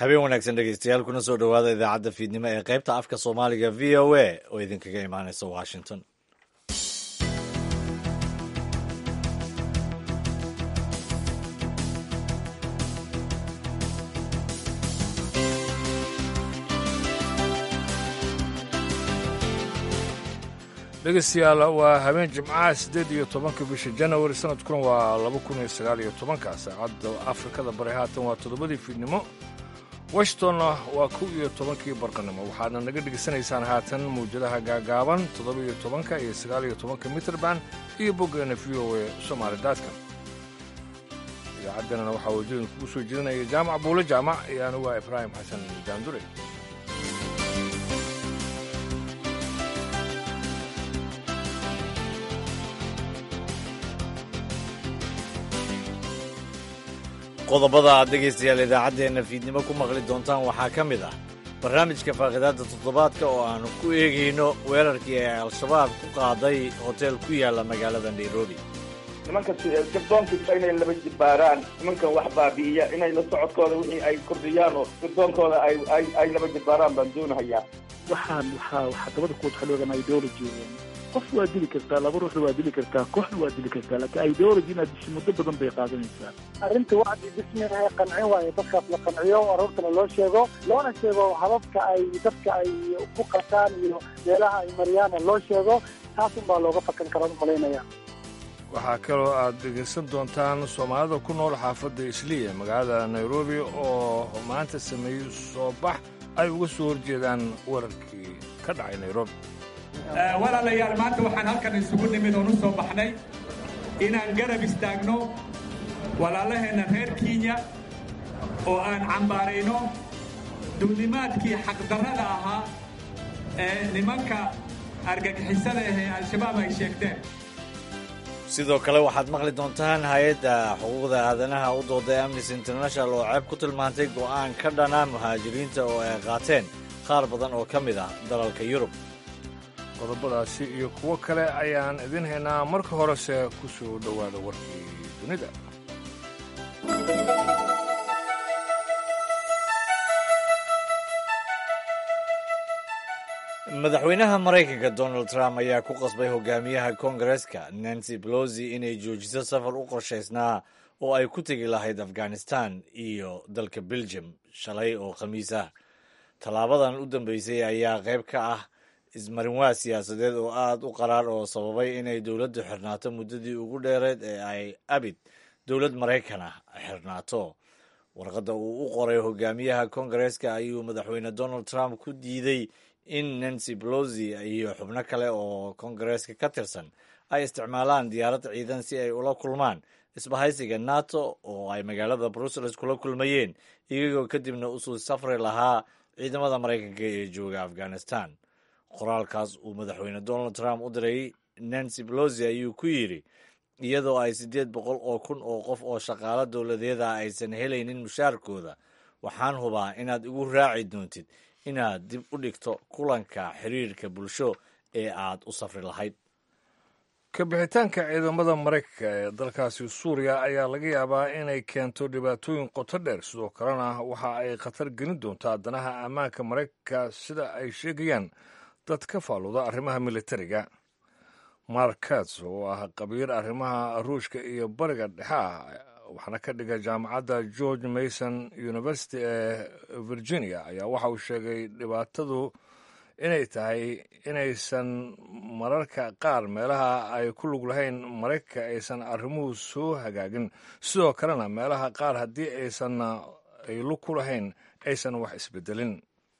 habeen wanaagsan dhegeystayaal kuna soo dhowaada idaacadda fiidnimo ee qaybta afka soomaaliga v o a oo idinkaga imaaneysa washington dhegeystayaal waa habeen jimcaha siddeed iyo tobanka bisha janawari sanadkuna waa laba kun iyo sagaal iyo tobanka saacadda afrikada bari haatan waa toddobadii fiidnimo washingtonna waa kow iyo tobankii barqanimo waxaadna naga dhegeysanaysaan haatan mawjadaha gaagaaban toddoba iyo tobanka iyo sagaal iyo tobanka mitrband iyo boggeena v o a somaali daadkan idaacaddeenana waxaa waddooyin kugu soo jeedinaya jaamac buule jaamac iyo anigu waa ibraahim xasan jaandure qodobada aad dhegaystayaal idaacaddeenna fiidnimo ku maqli doontaan waxaa ka mid ah barnaamijka faaqidaadda toddobaadka oo aanu ku eegayno weerarkii ay al-shabaab ku qaaday hoteel ku yaalla magaalada nairobi nimanka sirdoonkiisa inay laba jibaaraan nimankan wax baabi'iya inay la socodkooda wixii ay kordhiyaan oo sirdoonkooda ay laba jibaaraan baan doonahayaa waxaan waxaa waxaa dabada ku xaloogan ideology qof waa dili kartaa laba ruuxna waa dili kartaa kooxna waa dili kartaa laakiin ideology inaad disho muddo badan bay qaadanaysaa arrinta wacdi bismilahay qancin waayo dadkaas la qanciyo aroortana loo sheego loona sheego hababka ay dadka ay ku qataan iyo meelaha ay mariyaana loo sheego taas unbaa looga fakan karaa u malaynaya waxaa kaloo aad dhegaysan doontaan soomaalida ku nool xaafadda isliya magaalada nairobi oo maanta sameeyey soo bax ay uga soo horjeedaan weerarkii ka dhacay nairobi walaalayaal maanta waxaan halkan isugu nimid oon u soo baxnay inaan garab istaagno walaalaheenna reer kenya oo aan cambaarayno duulimaadkii xaqdarrada ahaa ee nimanka argagixisada ahee al-shabaab ay sheegteen sidoo kale waxaad maqli doontaan hay-adda xuquuqda aadanaha u dooday amnesty international oo ceeb ku tilmaantay go'aan ka dhana muhaajiriinta oo ay qaateen qaar badan oo ka mid ah dalalka yurub qodobadaasi iyo kuwo kale ayaan idin haynaa marka horese ku soo dhowaada warkii dunida madaxweynaha maraykanka donald trump ayaa ku qasbay hogaamiyaha koongareska nancy pelosi inay joojiso safar u qorshaysnaa oo ay ku tegi lahayd afghanistan iyo dalka belgium shalay oo khamiis ah tallaabadan u dambeysay ayaa qayb ka ah ismarinwaa siyaasadeed oo aad u qaraar oo sababay inay dowladdu xirnaato muddadii ugu dheereed ee ay abid dowlad maraykan ah xirnaato warqadda uu u qoray hogaamiyaha koongareska ayuu madaxweyne donald trump ku diiday in nancy pelosi iyo xubno kale oo koongareska ka tirsan ay isticmaalaan diyaarad ciidan si ay ula kulmaan isbahaysiga nato oo ay magaalada brussels kula kulmayeen iyagoo kadibna usuu safri lahaa ciidamada maraykanka ee jooga afghanistan qoraalkaas uu madaxweyne donald trump u diray nancy pelosi ayuu ku yidhi iyadoo ay siddeed boqol oo kun oo qof oo shaqaalo dowladeeda aysan helaynin mushaarkooda waxaan hubaa inaad igu raaci doontid inaad dib u dhigto kulanka xiriirka bulsho ee aad u safri lahayd ka bixitaanka ciidamada maraykanka ee dalkaasi suuriya ayaa laga yaabaa inay keento dhibaatooyin qoto dheer sidoo kalena waxa ay khatar gelin doontaa danaha ammaanka maraykanka sida ay sheegayaan dad ka faaluda arrimaha militariga mark kats oo ah qabiir arrimaha ruushka iyo bariga dhexe ah waxaana ka dhiga jaamacadda george mason university ee virginia ayaa waxa uu sheegay dhibaatadu inay tahay inaysan mararka qaar meelaha ay ku lug lahayn maraykanka aysan arrimuhu soo hagaagin sidoo kalena meelaha qaar haddii aysan ay lug ku lahayn aysan wax isbedelin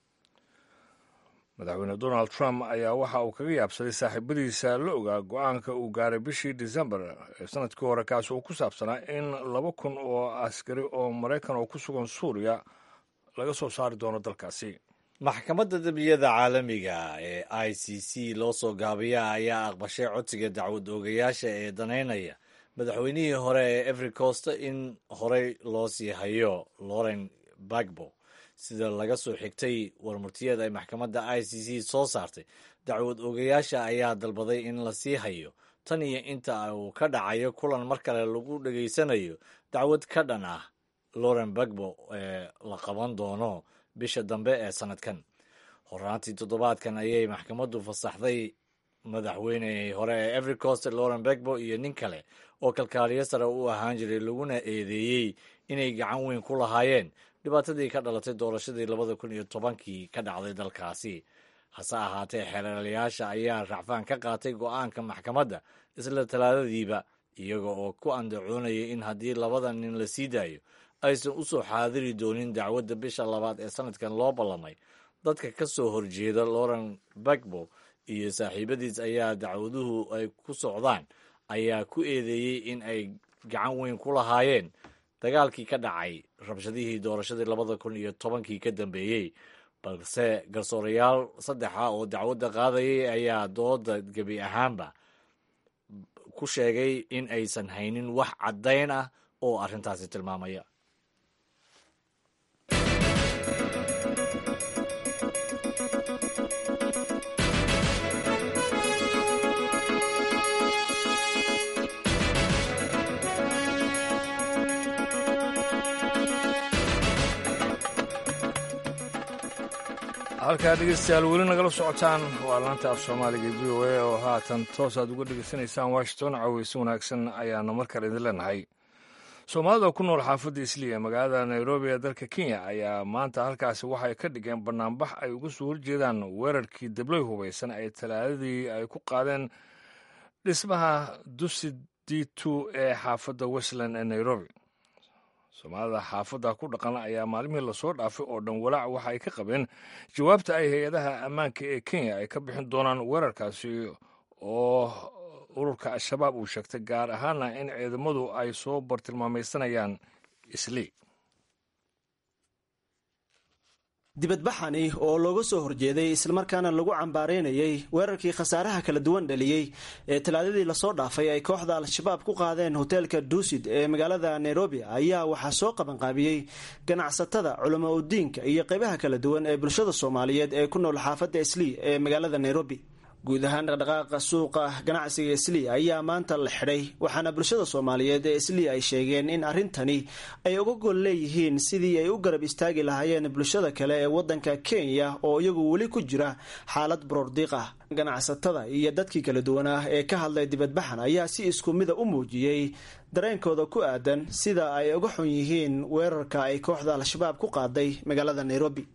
madaxweyne donald trump ayaa waxa uu kaga yaabsaday saaxiibadiisa la ogaa go-aanka uu gaaray bishii december ee sanadkii hore kaas oo ku saabsanaa in laba kun oo askari oo maraykan oo ku sugan suuriya laga soo saari doono dalkaasi maxkamadda dembiyada caalamiga ee i c c loo soo gaabiya ayaa aqbashay codsiga dacwad oogayaasha ee danaynaya madaxweynihii hore ee every costa in horey loo sii hayo loren bagbo sida laga soo xigtay warmurtiyeed ay maxkamadda i c c soo saartay dacwad oogayaasha ayaa dalbaday in la sii hayo tan iyo inta uu ka dhacayo kulan mar kale lagu dhegaysanayo dacwad ka dhan ah loren bagbo ee la qaban doono bisha dambe ee sanadkan horaantii toddobaadkan ayay maxkamaddu fasaxday madaxweynehii hore ee every cost loren bagbo iyo nin kale oo kalkaaliyo sare u ahaan jiray laguna eedeeyey inay gacan weyn ku lahaayeen dhibaatadii ka dhalatay doorashadii labada kun iyo tobankii ka dhacday dalkaasi hase ahaatee xeelalayaasha ayaa racfaan ka qaatay go'aanka maxkamadda isla talaadadiiba iyaga oo ku andacoonayay in haddii labada nin la sii daayo aysan u soo xaadiri doonin dacwadda bisha labaad ee sanadkan loo ballamay dadka ka soo horjeeda loren bagbo iyo saaxiibadiis ayaa dacwaduhu ay ku socdaan ayaa ku eedeeyey in ay gacan weyn ku lahaayeen dagaalkii ka dhacay rabshadihii doorashadii labada kun iyo tobankii ka dambeeyey balse garsoorayaal saddexa oo dacwadda qaadayay ayaa dooda gebi ahaanba ku sheegay in aysan haynin wax caddayn ah oo arrintaasi tilmaamaya halkaa dhegeystayaal weli nagala socotaan waa laanta af soomaaliga v o a oo haatan toos aad uga dhegeysanaysaan washington caweyse wanaagsan ayaana mar kale idin leenahay soomaalida ku nool xaafadda isliya magaalada nairobi ee dalka kenya ayaa maanta halkaasi waxay ka dhigeen banaanbax ay uga soo horjeedaan weerarkii debloy hubaysan ay talaadadii ay ku qaadeen dhismaha dusi d two ee xaafadda westland ee nairobi soomaalida xaafadda ku dhaqan ayaa maalmihii lasoo dhaafay oo dhan walaac waxa ay ka qabeen jawaabta ay hay-adaha ammaanka ee kenya ay ka bixin doonaan weerarkaasi oo ururka al-shabaab uu sheegtay gaar ahaana in ciidamadu ay soo bartilmaamaysanayaan islii dibadbaxani oo looga soo horjeeday islamarkaana lagu cambaaraynayay weerarkii khasaaraha kala duwan dhaliyey ee talaadadii lasoo dhaafay ay kooxda al-shabaab ku qaadeen hoteelka duusid ee magaalada nairobi ayaa waxaa soo qabanqaabiyey ganacsatada culamo udiinka iyo qaybaha kala duwan ee bulshada soomaaliyeed ee ku nool xaafadda islii ee magaalada nairobi guud ahaan dhaqdhaqaaqa suuqa ganacsiga islii ayaa maanta la xidhay waxaana bulshada soomaaliyeed ee islii ay sheegeen in arrintani ay uga gol leeyihiin sidii ay u garab istaagi lahaayeen bulshada kale ee waddanka kenya oo iyagu weli ku jira xaalad baroordiiq ah ganacsatada iyo dadkii kala duwan ah ee ka hadlay dibadbaxan ayaa si isku mida u muujiyey dareenkooda ku aadan sida ay uga xun yihiin weerarka ay kooxda al-shabaab ku qaaday magaalada nairobi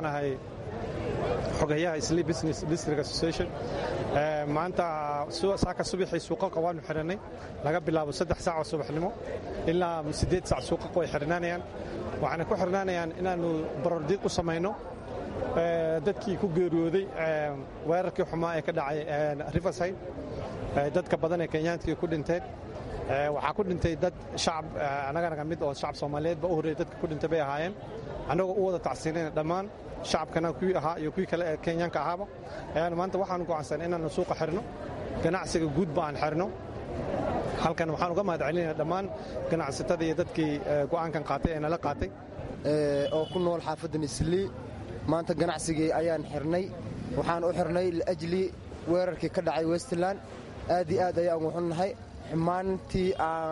xogayaha isli business district association maanta saaka subaxii suuqaqa waanu xidhannay laga bilaabo saddex saac oo subaxnimo ilaa siddeed saac suuqaqa way xidhnaanayaan waxaana ku xidhnaanayaan inaannu barordiiq u samayno dadkii ku geeriyooday weerarkii xumaa ee ka dhacay riverside dadka badan ee kenyaantkii ku dhinteen waxaa ku dhintay dad shacab annaganaga mid oo shacab soomaaliyeed ba u horreeyay dadka ku dhintay bay ahaayeen annagoo u wada tacsiinayna dhammaan shacabkana kuwii ahaa iyo kuwii kale ee kenyaanka ahaaba ayaanu maanta waxaanu go'aansan inaannu suuqa xirno ganacsiga guudba aan xirno halkan waxaan uga mahad celinayna dhammaan ganacsatada iyo dadkii go'aankan qaatay ee nala qaatay oo ku nool xaafaddan islii maanta ganacsigii ayaan xirnay waxaan u xirnay liajli weerarkii ka dhacay westland aad iyo aad ayaan wuxunnahay xumaantii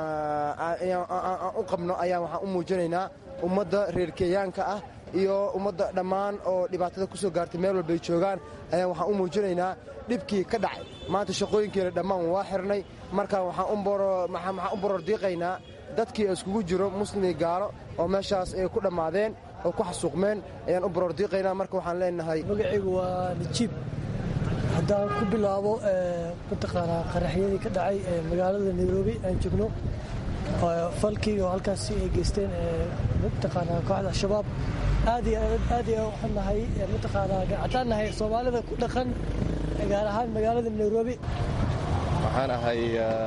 aan u qabno ayaan waxaan u muujinaynaa ummadda reer kenyaanka ah iyo ummadda dhammaan oo dhibaatada ku soo gaartay meel walbay joogaan ayaan waxaan u muujinaynaa dhibkii ka dhacay maanta shaqooyinkeena dhammaan waa xirnay marka waxaan u borordiiqaynaa dadkii iskugu jiro muslimi gaalo oo meeshaas ay ku dhammaadeen oo ku xasuuqmeen ayaan u borordiiqaynaa marka waxaan leenahay magacaygu waa najiib haddaan ku bilaabo mataqaanaa qaraxyadii ka dhacay magaalada nairobi aan joogno falkii oo halkaasi ay geysteen mataqaanaa kooxda al-shabaab aad iyo aad iyo waxaan nahay mataqaanaa haddaan nahay soomaalida ku dhaqan gaar ahaan magaalada nairobi waxaan ahay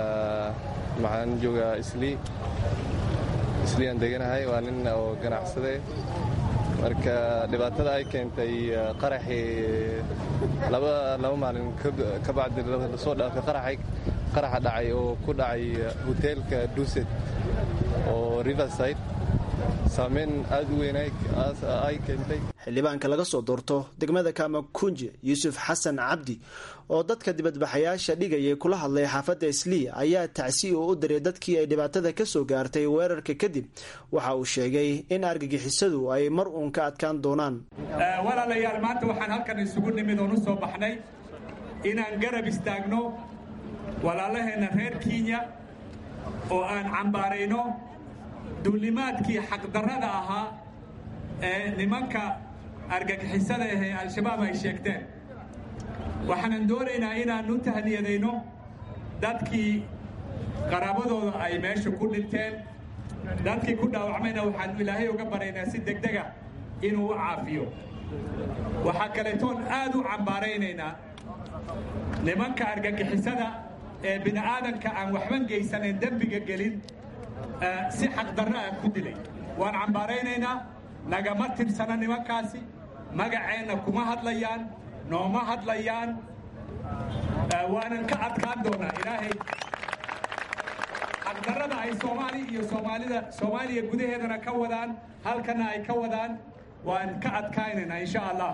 waxaan joogaa islii islii aan deganahay waa nin oo ganacsade marka dhibaatada ay keentay qaraxii laba laba maalin ka bacdi lasoo dhaafay qaraxay qaraxa dhacay oo ku dhacay hoteelka duset oo riverside saameyn aada u weyn ay keentay xildhibaanka laga soo doorto degmada kamakunje yuusuf xasan cabdi oo dadka dibadbaxayaasha dhigayay kula hadlay xaafadda islii ayaa tacsi oo u diray dadkii ay dhibaatada ka soo gaartay weerarka kadib waxa uu sheegay in argagixisadu ay mar uun ka adkaan doonaan walaalayaal maanta waxaan halkan isugu nimid oon u soo baxnay inaan garab istaagno walaalaheenna reer kenya oo aan cambaarayno duulimaadkii xaqdarrada ahaa ee nimanka argagixisada ahee al-shabaab ay sheegteen waxaanan doonaynaa inaan u tahniyadayno dadkii qaraabadooda ay meesha ku dhinteen dadkii ku dhaawacmayna waxaanu ilaahay uga baraynaa si degdega inuu u caafiyo waxaa kaleetoon aad u cambaaraynaynaa nimanka argagixisada ee bini'aadanka aan waxban geysanayn dembiga gelin si xaqdarro ah ku dilay waan cambaaraynaynaa nagama tirsana nimankaasi magaceenna kuma hadlayaan nooma hadlayaan waanan ka adkaan doonaa ilaahay xaqdarrada ay soomaali iyo soomaalida soomaaliya gudaheedana ka wadaan halkana ay ka wadaan waan ka adkaynaynaa insha allah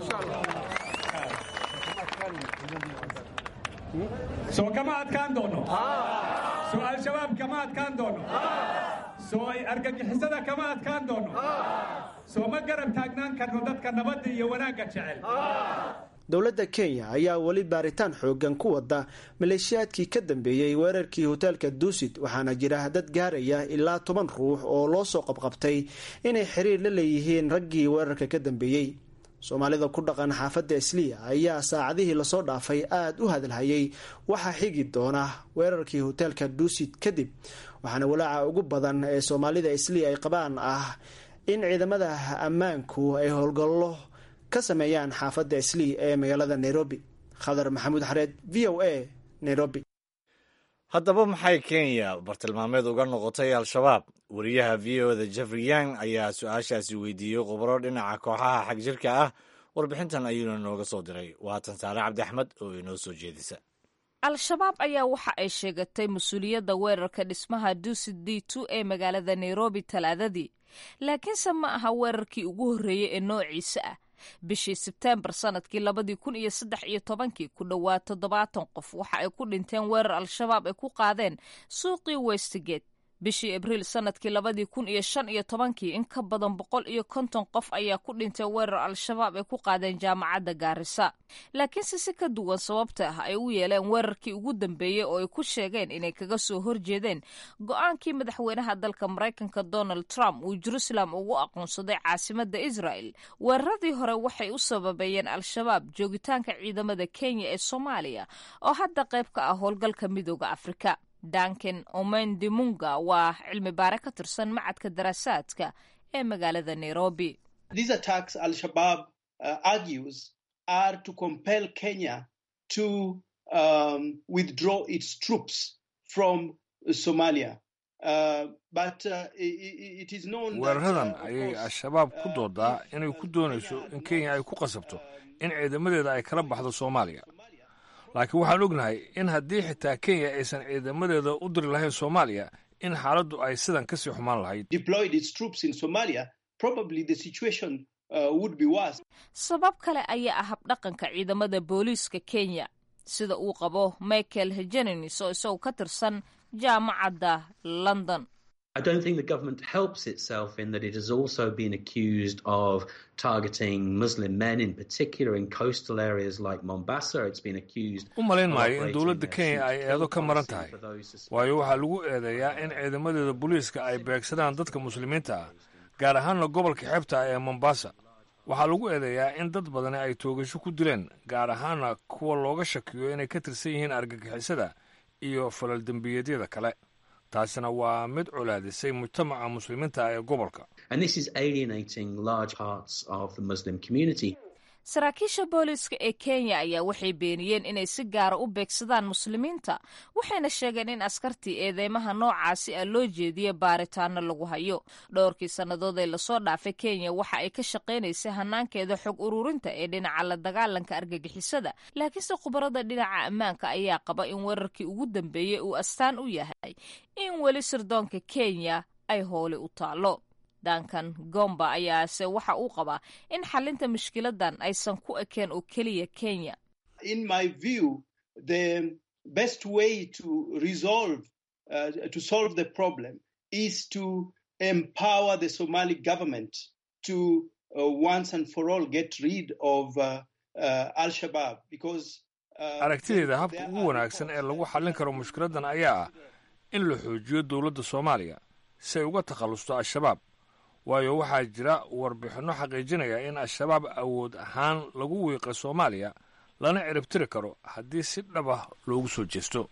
soo kama adkaan doono soo al-shabaab kama adkaan doono soo argagixisada kama adkaan doono soo ma garab taagnaan karno dadka nabadda iyo wanaagga jecel dowladda kenya ayaa weli baaritaan xoogan ku wada maleeshiyaadkii ka dambeeyey weerarkii hoteelka duusid waxaana jira dad gaaraya ilaa toban ruux oo loo soo qabqabtay inay xiriir la leeyihiin raggii weerarka ka dambeeyey soomaalida ku dhaqan xaafadda isliya ayaa saacadihii lasoo dhaafay aada u hadalhayay waxaa xigi doona weerarkii hoteelka duusid kadib waxaana walaaca ugu badan ee soomaalida isliya ay qabaan ah in ciidamada ammaanku ay howlgallo ka sameeyaan xaafadda islii ee magaalada nairobi khadar maxamuud xareed v o a nairobi haddaba maxay kenya bartilmaameed uga noqotay al-shabaab wariyaha v o da jeffrey yang ayaa su-aashaasi weydiiyey khubaro dhinaca kooxaha xag jirka ah warbixintan ayuuna nooga soo diray waatan saare cabdi axmed oo inoo soo jeedisa al-shabaab ayaa waxa ay sheegatay mas-uuliyadda weerarka dhismaha duusid d two ee magaalada nairobi talaadadii laakiinse ma aha weerarkii ugu horreeyey ee noociisa ah bishii sebteembar sanadkii labadii kun iyo saddex iyo tobankii ku dhowaad toddobaatan qof waxa ay ku dhinteen weerar al-shabaab ay ku qaadeen suuqii westgate bishii abriil sanadkii labadii kun iyo shan iyo tobankii in ka badan boqol iyo konton qof ayaa ku dhintay weerar al-shabaab ay ku qaadeen jaamacadda gaarisa laakiinse si ka duwan sababta ah ay u yeeleen weerarkii ugu dambeeyey oo ay ku sheegeen inay kaga soo horjeedeen go-aankii madaxweynaha dalka maraykanka donald trump uu jerusalem ugu aqoonsaday caasimadda israel weeraradii hore waxay u sababeeyeen al-shabaab joogitaanka ciidamada kenya ee soomaaliya oo hadda qayb ka ah howlgalka midooda afrika duncan omendimunga waa cilmi baare ka tirsan macadka daraasaadka ee magaalada nairobi These attacks Al-Shabaab uh, argues are to compel Kenya to um, withdraw its troops from Somalia. Uh, but uh, it, it is known weeraradan ayay al-shabaab ku doodaa inay ku doonayso in kenya ay ku qasabto in ciidamadeeda ay kala baxdo soomaaliya laakiin waxaan ognahay in haddii xitaa kenya aysan ciidamadeeda u diri lahayn soomaaliya in xaaladdu ay sidan kasii xumaan lahayd deployed its troops in Somalia, probably the situation uh, would be worse. sabab kale ayaa ah habdhaqanka ciidamada booliiska kenya sida uu qabo michael hejenenis oo isagu ka tirsan jaamacadda london I don't think the government helps itself in that it has also been accused of targeting Muslim men, in particular in coastal areas like Mombasa. It's been accused. u malayn of maayo in operating dowladda their kenya ay shoot eedo kill ka maran policy tahay for those suspected. waayo waxaa lagu eedeeyaa in ciidamadeeda booliiska ay beegsadaan dadka muslimiinta ah gaar ahaanna gobolka xeebta ah ee mombasa waxaa lagu eedeeyaa in dad badani ay toogasho ku dileen gaar ahaana kuwa looga shakiyo inay ka tirsan yihiin argagixisada iyo falal dembiyeedyada kale taasina waa mid colaadisay mujtamaca muslimiinta ah ee gobolka And this is alienating large parts of the Muslim community. saraakiisha booliiska ee kenya ayaa waxay beeniyeen inay si gaara u beegsadaan muslimiinta waxayna sheegeen in askartii eedeymaha noocaasi ah loo jeediye baaritaano lagu hayo dhowrkii sannadood ee lasoo dhaafay kenya waxa ay ka shaqaynaysay hanaankeeda xog ururinta ee dhinaca la dagaalanka argagixisada laakiinse khubarada dhinaca ammaanka ayaa qaba in weerarkii ugu dambeeyey uu astaan u yahay in weli sirdoonka kenya ay hooli u taalo dankan gomba ayaase waxa uu qabaa in xalinta mushkiladan aysan ku ekeen oo keliya kenya in my view the best way to resolve uh, to solve the problem is to empower the somali government to uh, once and for all get rid of uh, uh, al-shabaab because aragtideeda habka ugu wanaagsan ee lagu xallin karo mushkiladan ayaa ah in la xoojiyo dowladda soomaaliya si ay uga takhallusto al-shabaab waayo waxaa jira warbixinno xaqiijinaya in al-shabaab awood ahaan lagu wiiqa soomaaliya lana ciribtiri karo haddii si dhab ah loogu soo jeesto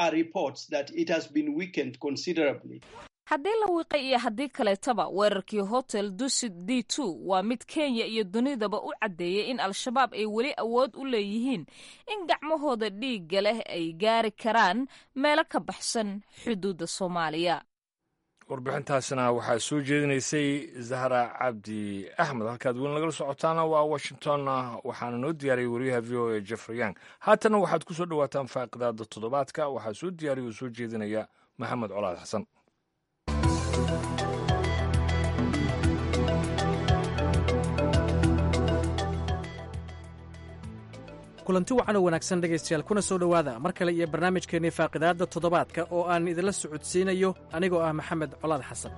haddii la wiiqay iyo haddii kaleetaba weerarkii hotel dusit d two waa mid kenya iyo dunidaba u caddeeyay in al-shabaab ay weli awood u leeyihiin in gacmahooda dhiigga leh ay gaari karaan meelo ka baxsan xuduudda soomaaliya warbixintaasna waxaa soo jeedinaysay zahra cabdi axmed halkaad weli nagala socotaana waa washington waxaana noo diyaariyay wariyaha v o a jeffrey yang haatana waxaad ku soo dhowaataan faaqidaada toddobaadka waxaa soo diyaariya oo soo jeedinaya maxamed colaad xasan kulanti wacan oo wanaagsan dhegaystayaal kuna soo dhowaada mar kale iyo barnaamijkeennii faaqidaadda toddobaadka oo aan idinla socodsiinayo anigoo ah maxamed colaad xasan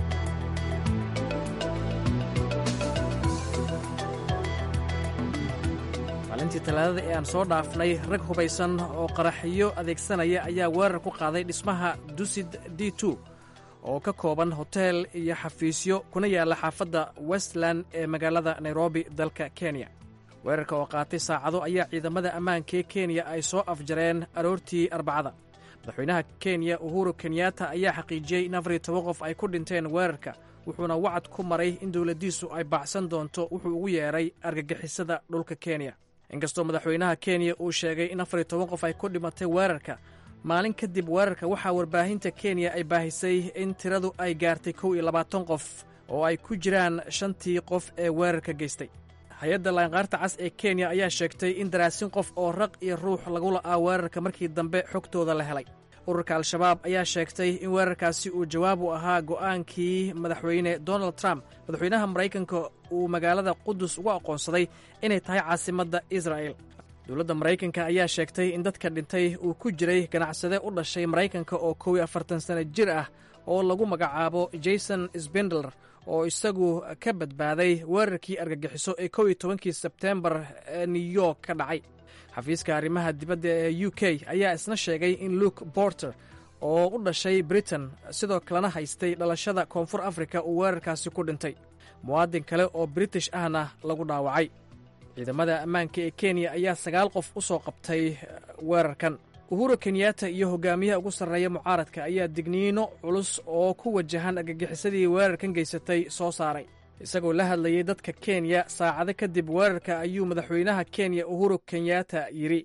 maalintii talaadada ee aan soo dhaafnay rag hubaysan oo qaraxiyo adeegsanaya ayaa weerar ku qaaday dhismaha dusid d two oo ka kooban hoteel iyo xafiisyo kuna yaalla xaafadda westland ee magaalada nairobi dalka kenya weerarka oo qaatay saacado ayaa ciidamada ammaanka ee kenya ay soo afjareen aroortii arbacada madaxweynaha kenya uhuru kenyatta ayaa xaqiijiyey in afar iyo toban qof ay ku dhinteen weerarka wuxuuna wacad ku maray in dowladdiisu ay baacsan doonto wuxuu ugu yeedhay argagixisada dhulka kenya inkastoo madaxweynaha kenya uu sheegay in afar iyo toban qof ay ku dhimatay weerarka maalin kadib weerarka waxaa warbaahinta kenya ay baahisay in tiradu ay gaartay kow iyo labaatan qof oo ay ku jiraan shantii qof ee weerarka geystay hay-adda laanqaarta cas ee kenya ayaa sheegtay in daraasin qof oo raq iyo ruux lagu la'aa weerarka markii dambe xogtooda la helay ururka al-shabaab ayaa sheegtay in weerarkaasi uu jawaab u ahaa go'aankii madaxweyne donald trump madaxweynaha maraykanka uu magaalada qudus ugu aqoonsaday inay tahay caasimadda israa'el dowladda maraykanka ayaa sheegtay in dadka dhintay uu ku jiray ganacsade u dhashay maraykanka oo kow iyo afartan sanno jir ah oo lagu magacaabo jason sbendler oo isagu ka badbaaday weerarkii argagixiso ee kow iyo tobankii sebteembar ee new york ka dhacay xafiiska arrimaha dibadda ee u k ayaa isna sheegay in luke borter oo u dhashay britain sidoo kalena haystay dhalashada koonfur afrika uu weerarkaasi ku dhintay muwaadin kale oo british ahna lagu dhaawacay ciidamada ammaanka ee kenya ayaa sagaal qof u soo qabtay weerarkan uhuru kenyatta iyo hogaamiyaha ugu sarreeya mucaaradka ayaa digniino culus oo ku wajahan argagixisadii weerarkan geysatay soo saaray isagoo la hadlayay dadka kenya saacado kadib weerarka ayuu madaxweynaha kenya uhuru kenyatta yidhi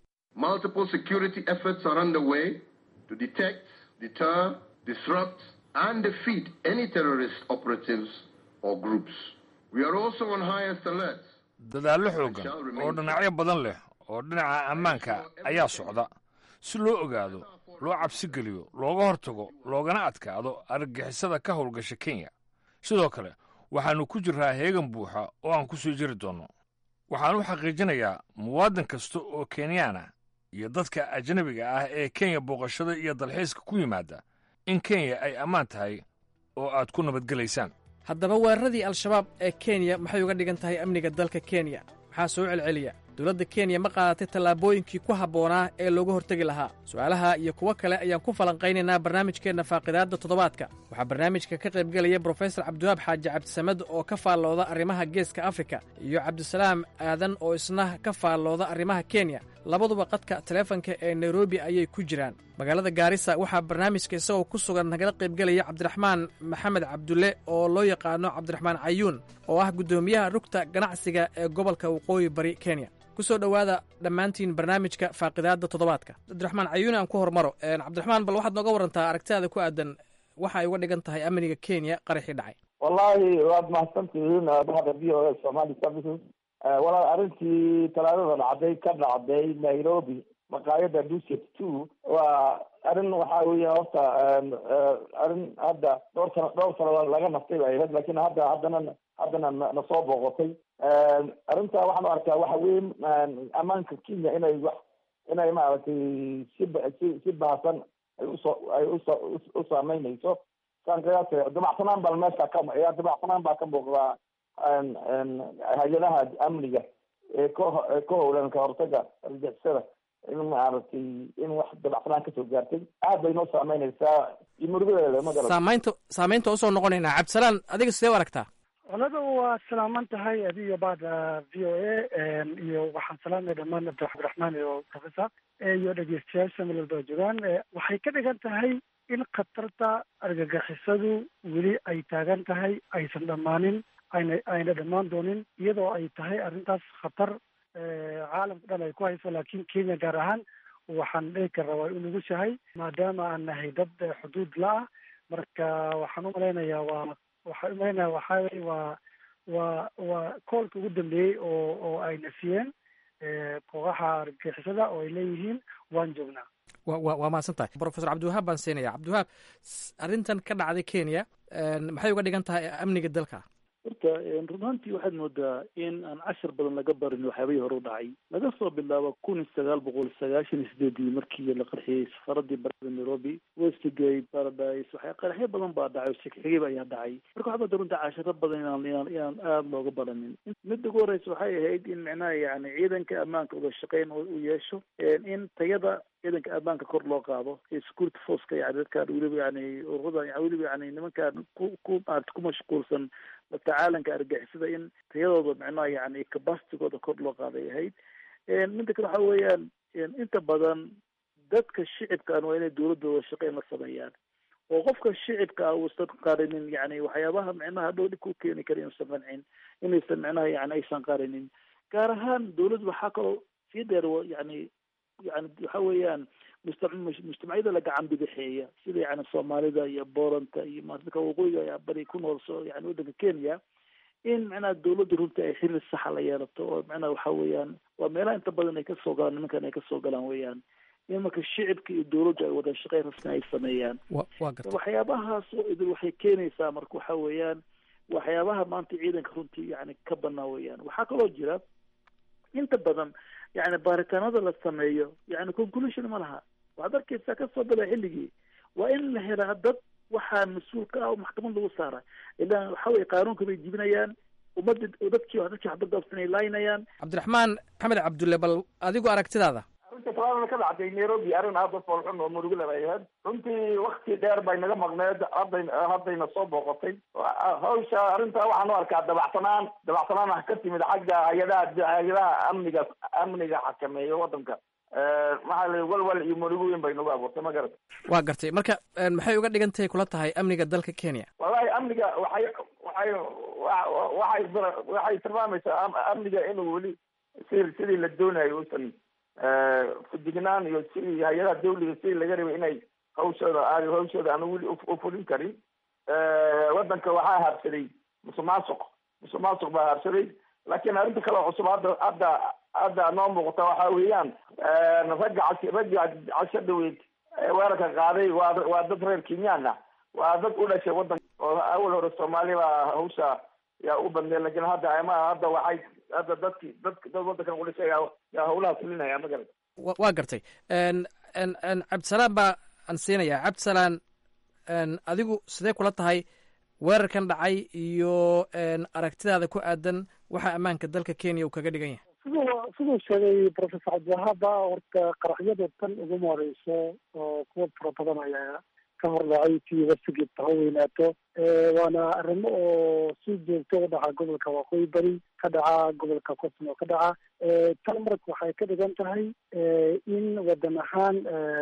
dadaallo xooggan oo dhinacyo badan leh oo dhinaca ammaanka ayaa socda si loo ogaado loo cabsi geliyo looga hortago loogana adkaado argagixisada ka howlgasha kenya sidoo kale waxaannu ku jirraa heegan buuxa oo aan ku soo jiri doonno waxaan u xaqiijinayaa muwaadin kasta oo kenyaan ah iyo dadka ajnabiga ah ee kenya booqashada iyo dalxiiska ku yimaada in kenya ay ammaan tahay oo aad ku nabadgelaysaan haddaba weeraradii al-shabaab ee kenya maxay uga dhigan tahay amniga dalka kenya maxaa soo celceliya dowladda kenya ma qaadatay tallaabooyinkii ku habboonaa ee looga hortegi lahaa su'aalaha iyo kuwo kale ayaan ku falanqaynaynaa barnaamijkeenna faaqidaadda toddobaadka waxaa barnaamijka ka qaybgelaya brofesor cabdiwaab xaaji cabdisamed oo ka faallooda arrimaha geeska afrika iyo cabdisalaam aadan oo isna ka faallooda arrimaha kenya labaduba qadka taleefanka ee nairobi ayay ku jiraan magaalada gaarisa waxaa barnaamijka isagoo ku sugan nagala qaybgelaya cabdiraxmaan maxamed cabdulle oo loo yaqaano cabdiraxmaan cayuun oo ah guddoomiyaha rugta ganacsiga ee gobolka waqooyi bari kenya ku soo dhowaada dhammaantiin barnaamijka faaqidaadda toddobaadka cabdiraxmaan cayuun aan ku hormaro cabdiraxmaan bal waxaad nooga warantaa aragtidaada ku aadan waxa ay uga dhigan tahay amniga kenya qaraxii dhacay wallahi waad mahadsantihiin bahda v o a somali services walaal arrintii talaadada dhacday ka dhacday nairobi maqaayada duset two waa arrin waxaa weya horta arrin hadda dhowr sano dhowr sano laga naftay bay ahayd lakin hadda haddana haddana na soo booqotay arrinta waxaan u arkaa waxa weye ammaanka kenya inay wax inay maaragtay si si si bahasan ay usoo ay uso u saameynayso saan qiyaasay dabacsanaan baa meesha ka dabacsanaan baa ka muuqdaa hay-adaha amniga ee ka ka howlan ka hortaga argixisada in maaragtay in wax dabacsanaan kasoo gaartay aad bay noo saameynaysaa iyo murugadeeda ma garan saamaynta saamaynta usoo noqonaynaa cabdisalaan adiga sidee u aragtaa olada waa salaaman tahay adiyo bada v o a iyo waxaan salaamaya dhammaan doctor cabdiraxmaan iyo professor iyo dhegeystayaasha meel walba joogaan waxay ka dhigan tahay in khatarta argagixisadu weli ay taagan tahay aysan dhammaanin ayna ayna dhammaan doonin iyadoo ay tahay arrintaas khatar caalamka dhan ay ku hayso laakiin kenya gaar ahaan waxaan dhihi karraa waa u nugushahay maadaama aan nahay dad xuduud la-ah marka waxaan umalaynayaa waa waxaan umalaynaya waxaa weye waa waa waa koolka ugu dambeeyey oo oo ay nafiyeen kooxaha argagixisada oo ay leeyihiin waan joognaa wa wa waa mahadsan tahay professor cabdiwahaab baan siinaya cabdiwahaab arrintan ka dhacday kenya maxay uga dhigan tahay amniga dalka horta run ahaantii waxaad moodaa in aan cashar badan laga barin waxyaabihii hore u dhacay laga soo bilaabo kun iyo sagaal boqol sagaashan iyo sideedii markii la qarxiyey safaradii barada nairobi westgate paradise waxya qaraxyo badan baa dhacay oo shegxigib ayaa dhacay marka waxaa moodaa runta casharo badan inaan inaan inaan aada looga baranin midda ugu horeysa waxay ahayd in micnaha yani ciidanka ammaanka uga shaqeyn uu yeesho in tayada ciidanka ammaanka kor loo qaado ee security forceka yani dadkaan weliba yani ururada weliba yani nimankaan ku ku maarata ku mashquulsan la tacaalanka argixisada in tayadooda micnaha yani capacitigooda kor loo qaaday ahayd midda kale waxa weeyaan inta badan dadka shicibkaan waa inay dawladooda shaqeyn la sameeyaan oo qofka shicibka ah uusan qarinin yani waxyaabaha micnaha dhow dhib ku keeni kara inuusan qancin inaysan micnaha yani aysan qarinin gaar ahaan dawladdu waxaa kaloo sii dheer yani yani waxa weeyaan musta mujtamacyada la gacan bidixeeya sida yani soomaalida iyo booranta iyo dadka waqooyiga ayaa bari ku nool so yani waddanka kenya in macnaha dawladda runtii ay xiriir saxa la yeelato oo macnaha waxa weeyaan waa meelaha inta badan ay kasoo galaan nimankan ay kasoo galaan weeyaan in marka shicibka iyo dawladdu ay wada shaqeyn rasmi ay sameeyaan waxyaabahaas oo idil waxay keenaysaa marka waxa weeyaan waxyaabaha maanta ciidanka runtii yani ka banaa weeyaan waxaa kaloo jira inta badan yani baaritaanada la sameeyo yani conclusion ma laha waxaad arkaysaa kasoo bada xilligii waa in la helaa dad waxaa mas-uul ka ah oo maxkamad lagu saara ilaan waxa weye qaanuunka bay jibinayaan ummadda dadkii dadkii waxbadaabsan ay laaynayaan cabdiraxmaan maxamed cabdulle bal adigu aragtidaada arrinta talaadana ka dhacday nairobi arrin aada u foolxun oo murugale bay ahayd runtii wakti dheer bay naga maqneed hadday haddayna soo booqotay hawsha arrinta waxaan u arkaa dabacsanaan dabacsanaan ah ka timid xagga hay-adaha hay-adaha amniga amniga xakameeya waddanka maxaa la walwal iyo murugo weyn bay nagu abuurtay ma garata waa gartay marka maxay uga dhigan tahay kula tahay amniga dalka kenya wallahi amniga waxay waxay waxay waxay tilmaamaysaa amniga inuu weli si sidii la doonayo uusan fujignaan iyo sidii hay-adaha dawliga sidii laga rabay inay hawshooda a hawshooda aanu weli ufulin karin waddanka waxaa habsaday musuq maasuq musuq maasuq baa habsaday laakiin arrinta kale oo cusub hadda hadda hadda noo muuqata waxa weeyaan ragga cas ragga casho dhaweyd weerarka qaaday waa waa dad reer kenyaan ah waa dad u dhashay waddanka oo awal hore soomaali baa hawsha yaa u badneed lakin hadda ama hadda waxay hadda dadki dad dad waddankan udhashay yaa yaa hawlaha fulinaya ma garat waa gartay cabdisalaan baa aan siinayaa cabdisalaan adigu sidee kula tahay weerarkan dhacay iyo aragtidaada ku aadan waxa ammaanka dalka kenya uu kaga dhigan yahay siduu siduu sheegay professor cabdiwahaaba horta qaraxyada tan uguma horeyso oo kuwa fara badan ayaa ka hor dhacay tii wasigeed ha weynaato waana arrimo oo si joogto u dhaca gobolka waqooyi bari ka dhaca gobolka cosmo ka dhaca tan marka waxay ka dhigan tahay in wadan ahaan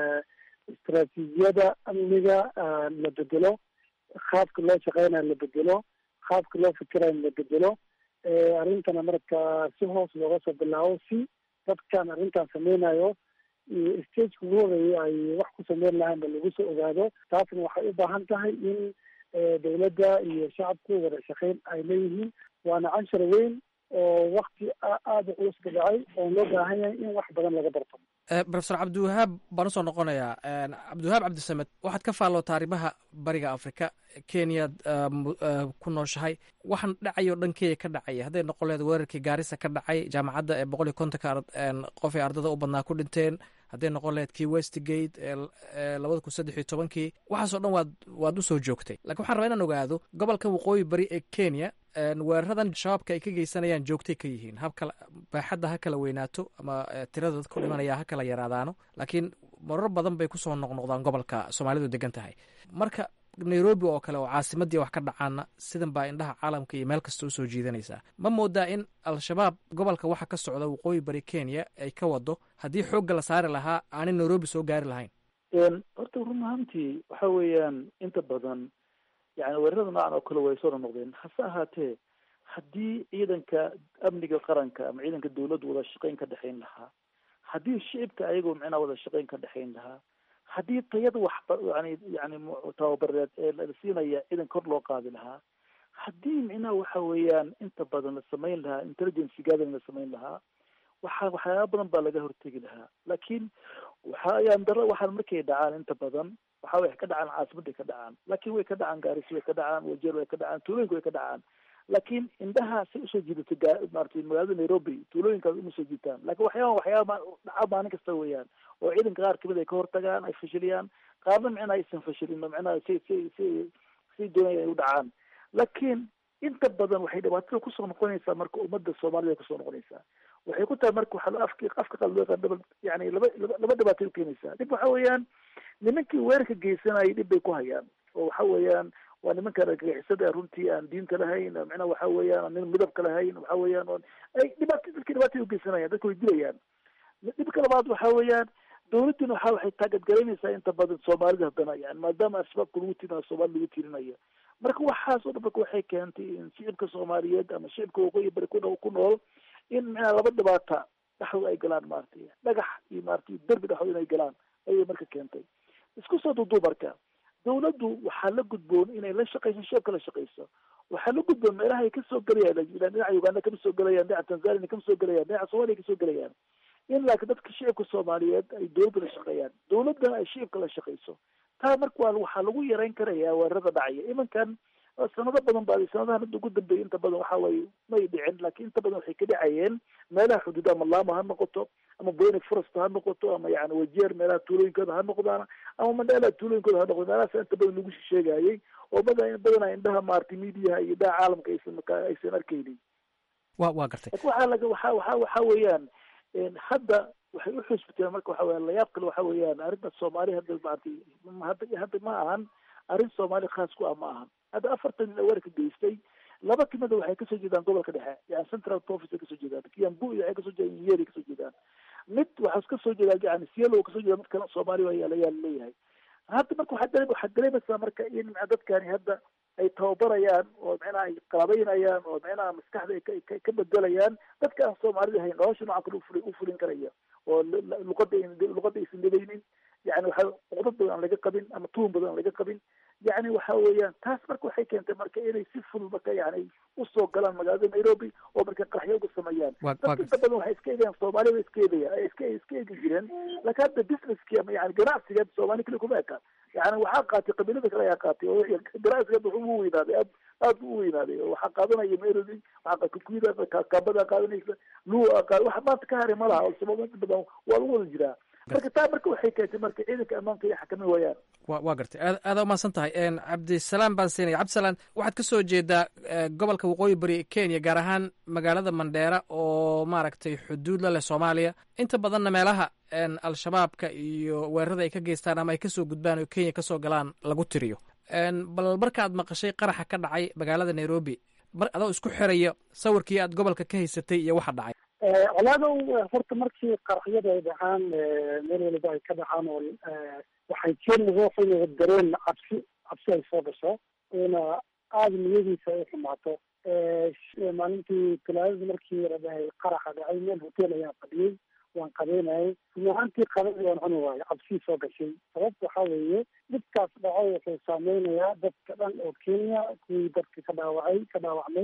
istaraatiijiyada amniga la bedelo qaabka loo shaqeynayo la bedelo qaabka loo fikirayo la bedelo arrintana marka si hoos looga soo bilaabo si dadkan arrintan sameynayo stageka ugu horeeyay ay wax ku sameyn lahaanba lagu soo ogaado taasna waxay u baahan tahay in dawladda iyo shacabku wada shaqeyn ay leeyihiin waana canshar weyn oo wakti aada u culus ka dhacay oo loo baahan yahay in wax badan laga barto profesor cabdiwahaab baan usoo noqonayaa cabdiwahaab cabdisamed waxaad ka faallootaa arrimaha bariga afrika kenyaad ku nooshahay waxaan dhacayo dhan kenya ka dhacaya hadday noqon lehed weerarkii gaarisa ka dhacay jaamacadda ee boqol iyo kontonka qof ee ardada u badnaa ku dhinteen hadday noqon lahayd kii westgate ee labada kun saddex iyo tobankii waxaasoo dhan waad waad usoo joogtay lakin waxaan rabaa inaan ogaado gobolka waqooyi bari ee kenya weeraradan shabaabka ay ka geysanayaan joogtay ka yihiin habkala baaxadda ha kala weynaato ama tirada dadka u dhimanaya ha kala yaraadaano laakiin marar badan bay kusoo noqnoqdaan gobolka soomaalidu degan tahay marka nairobi oo kale oo caasimadii wax ka dhacaana sidan baa indhaha caalamka iyo meel kasta usoo jiidanaysaa ma moodaa in al-shabaab gobolka waxa ka socda waqooyi bari kenya ay ka wado haddii xoogga la saari lahaa aanay nairobi soo gaari lahayn horta run ahaantii waxa weeyaan inta badan yani weerarada noocan oo kale way soo noqnoqdeen hase ahaatee haddii ciidanka amniga qaranka ama ciidanka dawladdu wada shaqayn ka dhexayn lahaa haddii shicibka ayagoo micnaha wada shaqayn ka dhexayn lahaa haddii tayada waxba yani yani tababareed ee la siinaya ciidan kor loo qaadi lahaa haddii micnaha waxa weeyaan inta badan la samayn lahaa intelligence gathering la samayn lahaa waxa waxyaaba badan baa laga hortegi lahaa laakiin waxa ayaan daro waxaan markay dhacaan inta badan waxa way ka dhacaan caasimadday ka dhacaan laakiin way ka dhacaan gaarisi way ka dhacaan wajeer way ka dhacaan tuulooyinka way ka dhacaan laakiin indhaha say usoo jiidato gaa maratay magaalada nairobi tuulooyinkaas uma soo jiitaan lakin waxyaaba waxyaaba dhaca maalin kasta weeyaan oo ciidanka qaar kamid ay ka hortagaan ay fashiliyaan qaarna micnaha aysan fashilin oo micnaha si si si si doonaya ay u dhacaan laakiin inta badan waxay dhibaatada kusoo noqonaysaa marka ummadda soomaalida kusoo noqonaysaa waxay ku tahay marka waxaa afki afka qaad loo yaqaan double yani laba laba dhibaatay ukeenaysaa dhib waxa weeyaan nimankii weerarka geysanayay dhib bay ku hayaan oo waxa weeyaan waa nimanka argagixisada runtii aan diinta lahayn micnaha waxa weeyaan nin midabka lahayn waxa weeyaan on ay dhibaato dadka dhibaatay ugeysanayaan dadka way dilayaan dhibka labaad waxa weeyaan dawladduna waxa waxay taagadgaraynaysaa inta badan soomaalida haddana yani maadaama al-shabaabka lagu tirinayo soomaalida lagu tirinayo marka waxaas oo dhan marka waxay keentay in shicibka soomaaliyeed ama shicibka waqooyi bari ku ku nool in micnaha laba dhibaata dhexdooda ay galaan maaragtay dhagax iyo maaragtay derbi dhexdooda inay galaan ayay marka keentay isku soo duuduu marka dawladdu waxaa la gudboon inay la shaqayso shicibka la shaqayso waxaa la gudboon meelaha ay kasoo gelayaan dhinaca uganda kama soo gelayaan dhinaca tanzania kama soo gelayaan dhinaca soomaliya kasoo gelayaan in laakiin dadka shicibka soomaaliyeed ay dawladda la shaqeeyaan dawladdana ay shicibka la shaqayso taa marka waa waxaa lagu yareyn karaya weerarada dhacaya imankan sanado badan baa sanadahan hadda ugu dambeeyay inta badan waxa waaye may dhicin laakiin inta badan waxay ka dhacayeen meelaha xuduud ama laama ha noqoto ama boyne forest ha noqoto ama yani wajeer meelaha tuulooyinkooda ha noqdaan ama mandheela tuulooyinkooda ha noqdo meelahaas inta badan lagu sheegayay oo badan badanaa indhaha maaragtay mediaha iyo indhaha caalamka aysan aysan arkaynin wa waa gartay lakin waxaa laga waxa waxa waxa weeyaan hadda waxay uxusbiteen marka waxa weya layaab kale waxa weeyaan arrinta soomaali hadda maaragtay hadda hadda ma ahan arrin soomaali khaas ku ah ma ahan hadda afartan nin weerarka geystay laba kamida waxay kasoo jeedaan gobolka dhexe yani central province ay kasoo jeedaan kiambu iyo waxay kasoo jeedaan yeri kasoo jeedaan mid waxaa kasoo jeedaa yani sielo kasoo jeeda mid kale soomaali ayaa leeyahay hadda marka waxaa waxaad dareemaysaa marka in micna dadkani hadda ay tababarayaan oo micnaha ay qalabaynayaan oo micnaha maskaxda ay ka ka bedelayaan dadka aan soomaalida ahayn nolosha noocan kale ufuli ufulin karaya oo luqada luqada aysan dhadaynin yani waxa cuqdad badan aan laga qabin ama tuhun badan aan laga qabin yani waxa weeyaan taas marka waxay keentay marka inay si fudud marka yani usoo galaan magaalada nairobi oo marka qaraxyo uga sameeyaan dadka inta badan waxay iska eegayaan soomaalida iska eegaya iska iska eegi jireen laakiin hadda businesski ama yani ganacsiga soomaali kale kuma eka yani waxaa qaatay qabiilada kale ayaa qaatay oo ganacsiga wuxuu u weynaaday aad aad bu u weynaaday oo waxaa qaadanaya nairobi waxaa kukuyada kaabada qaadanaysa lua qaad waxa maanta ka haray malaha oo sabab inta badan waa lagu wada jiraa marka taa marka waxay keentay marka ciidanka ammaanka iyo xakamin waayaan wa waa gartay aad aada umahadsan tahay cabdisalaam baan siinaya cabdisalaan waxaad kasoo jeedaa gobolka waqooyi bari kenya gaar ahaan magaalada mandheera oo maaragtay xuduud la leh soomaaliya inta badanna meelaha al-shabaabka iyo weerarada ay ka geystaan ama ay kasoo gudbaan oo kenya kasoo galaan lagu tiriyo bal markaad maqashay qaraxa ka dhacay magaalada nairobi mar adoo isku xiraya sawirkii aad gobolka ka haysatay iyo waxa dhacay colaadow horta markii qaraxyada ay dhacaan meel waliba ay ka dhacaan oo waxay keeni ruuxu dareen cabsi cabsi ay soo gasho oona aada niyadiisa ay xumaato maalintii talaadada markii la dhahay qaraxa dhacay meel hotel ayaan fadhiyey waan qabeynayay run ahaantii qabadii waan cuni waayo cabsii soo gashay sababta waxaa weeye dhibkaas dhaco wuxuu saameynayaa dadka dhan oo kenya kuwii dadka ka dhaawacay ka dhaawacmay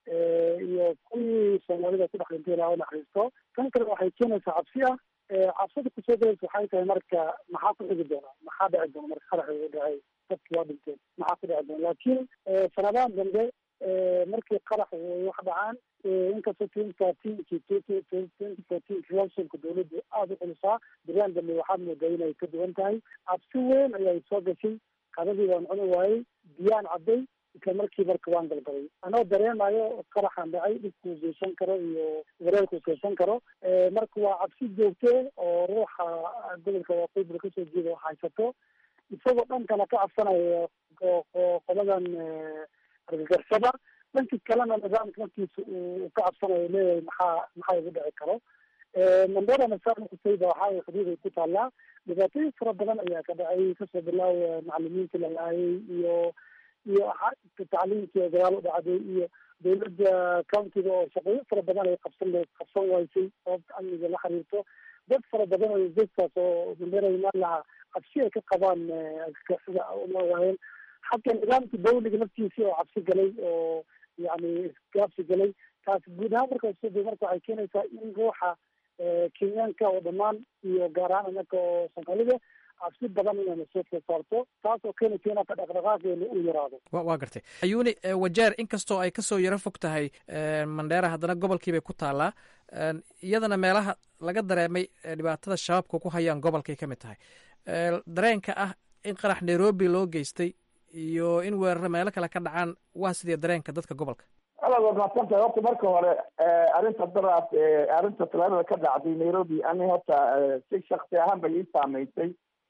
iyo kuwii soomaalida ku dhex dhintay ilaa u naxariisto tan kale waxay keenaysaa cabsi ah cabsida kusoo galaysa waxay tahay marka maxaa ku xigi doona maxaa dhici doona marka qarax uu dhacay dadki waa dhinteen maxaa ku dhici doona laakiin sanadahan dambe markii qarax wax dhacaan inkastoo twenty thirteenki twenty fourteenki relationka dawladdu aada u culusaa biraan dambe waxaad moodaa inay ka duwan tahay cabsi weyn ayay soo gashay qadadii waan cuni waayey biyaan cadday isla markii marka waan galgalay anoo dareemayo qaraxan dhacay dhibkuu geysan karo iyo wareerkuu geysan karo marka waa cabsi joogte oo ruuxa gobolka waqooyi kasoo jeeda oo haysato isagoo dhankana ka cabsanaya qoladan argagaxsada dhanki kalena nidaamka markiisa uu ka cabsanayo leeyahay maxaa maxaa igu dhici karo mandera masaarna kusayda waxaa xuduuday ku taallaa dhibaatooyin fara badan ayaa ka dhacay kasoo bilaawa macalimiintii la laayay iyo iyo tacliimkii gadaal u dhacday iyo dawladda countiga oo shaqooyin fara badan ay qabsan qabsan waysay sababta amniga la xiriirto dad fara badan oo dadkaas oo mandera imaan lahaa cabsi ay ka qabaan argagaxsada uma waayeen xagga nidaamka dawliga naftiisii oo cabsi galay oo yani isgaabsi galay taas guud ahaan markaas marka waxay keenaysaa in ruuxa kenyaanka oo dhammaan iyo gaar ahaan anaka oo soomaalida cabsi badan inayna soo soo saarto taas oo keenaysa in aka dhaqdhaqaaqeena uu yaraado wa waa gartay ayuuni wajeer inkastoo ay kasoo yaro fog tahay mandheera haddana gobolkiibay ku taallaa iyadana meelaha laga dareemay dhibaatada shabaabka ku hayaan gobolkay ka mid tahay dareenka ah in qarax nairobi loo geystay iyo in weeraro meelo kale ka dhacaan waa sidii dareenka dadka gobolka ala waad mahadsantahay horta marka hore arrinta daraas arrinta talaadada ka dhacday nairobi ani horta si shaksi ahaan bay ii saameysay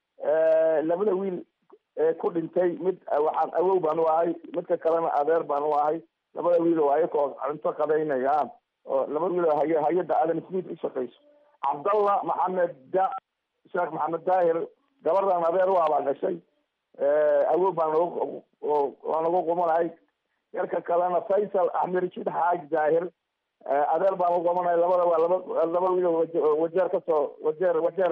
labada wiil ku dhintay mid waxaan awow baan u ahay midka kalena adeer baan u ahay labada wiil oo ayakoo cunto qadaynaya oo labada wiil oo hay hay-adda adam smith u shaqeyso cabdallah maxamed da sheekh maxamed daahir gabardan adeer u abaa gashay awow baan waan lagu qumanahay yarka kalena faysal axmed rashid xaaji daahir adeer baan u qumanahay labada waa laba laba wiil oo wajeer kasoo wajeer wajeer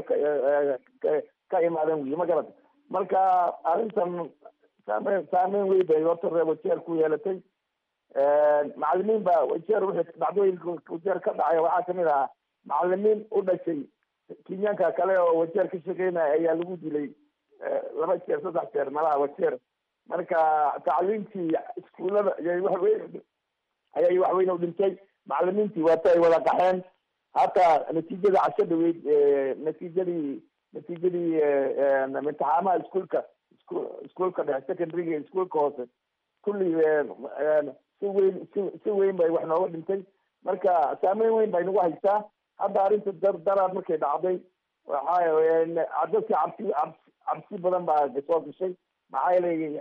ka imaadeen wiil ma garata marka arrintan saameyn saameyn wey bay horta reer wajeer ku yeelatay macalimiin baa wajeer wixii dhacdooyinka wajeer ka dhacaya waxaa kamid ahaa macalimiin u dhashay kenyaanka kale oo wajeer ka shaqeynaya ayaa lagu dilay laba jeer saddex jeer malaha wajeer marka tacliimtii iskuullada ayay waxweyn ayay waxweyn u dhintay macalimiintii waata ay wada qaxeen hataa natiijada casho dhaweyd natiijadii natiijadii imtixaamaha iskuolka iskuolka dhexe secondaryga iskuolka hoose kulli si weyn si si weyn bay wax nooga dhintay marka saameyn weyn bay nagu haysaa hadda arrinta dar daraad markay dhacday waxa dadka cabsi cabsi cabsi badan baa soo gashay maxaa yeelay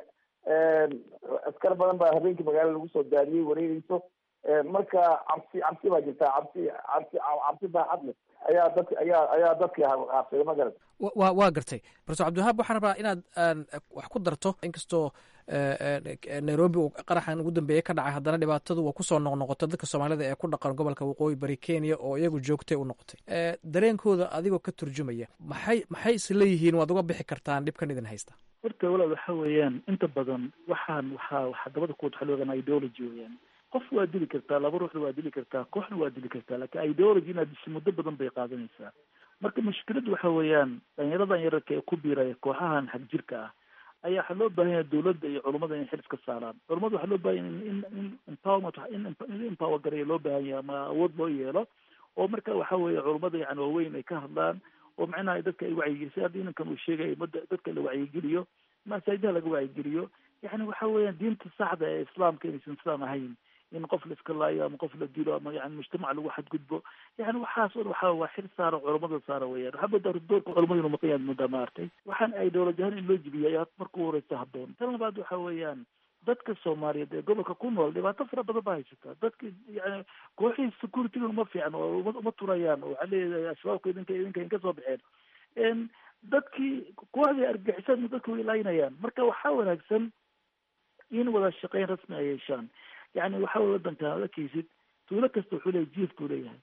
askar badan baa habeenkii magaala lagu soo daadiyey wareegeyso marka cabsi cabsi baa jirta cabsi cabsi cabsi baaxad leh ayaa dadka ayaa ayaa dadkii haabsaday ma garat wa waa gartay profesor cabdiwahaab waxaan rabaa inaad wax ku darto inkastoo nairobi uu qaraxan ugu dambeeyey ka dhacay haddana dhibaatadu waa kusoo noqnoqotay dadka soomaalida ee ku dhaqan gobolka waqooyi bari kenya oo iyagu joogtay u noqotay dareenkooda adigoo ka turjumaya maxay maxay is leeyihiin waad uga bixi kartaan dhibkan idin haysta horta walaal waxa weeyaan inta badan waxaan waxaa waxaa dabada kuwad waxa loo yaqaana ideology weeyaan qof waa dili kartaa laba ruuxna waa dili kartaa kooxna waa dili kartaa laakiin ideology inaad disho muddo badan bay qaadanaysaa marka mushkiladu waxa weeyaan dhalinyaradan yararka ee ku biiraya kooxahan xagjirka ah ayaa waxaa loo baahan yahay dawladda iyo culummada in xil iska saaraan culummada waxaa loo baahan yahay in in empowerment in empower gareeya loo baahan yahay ama awood loo yeelo oo marka waxa weeye culummada yani waaweyn ay ka hadlaan oo macnaha dadka ay wacyigeliso hadda inankan uu sheegaya umada dadka la wacyigeliyo masaajidaha laga wacyigeliyo yani waxa weeyaan diinta saxda ee islaamka inaysan islaam ahayn in qof la iska laayo ama qof la dilo ama yani mujtamac lagu xadgudbo yani waxaas o waxa waa xil saara culamada saara weyaan waxaa moodaa doorka culamada inu maqan yaad moodaa maartay waxaan ideology ahaan in loo jibiya ayaa marka u horeysa habboon tan labaad waxa weeyaan dadka soomaaliyeed ee gobolka ku nool dhibaato fara badan baa haysataa dadka yani kooxihii securityga uma fiican oo uma uma turayaan oo waxaa leeyahay asbaabka idinka idinka inka soo baxeen dadkii kooxdii argixisada dadka way laynayaan marka waxaa wanaagsan in wada shaqeyn rasmi ay yeeshaan yani waxa wey wadanka ad arkaysid tuulo kasta wuxuu leeyahy jief buu leeyahay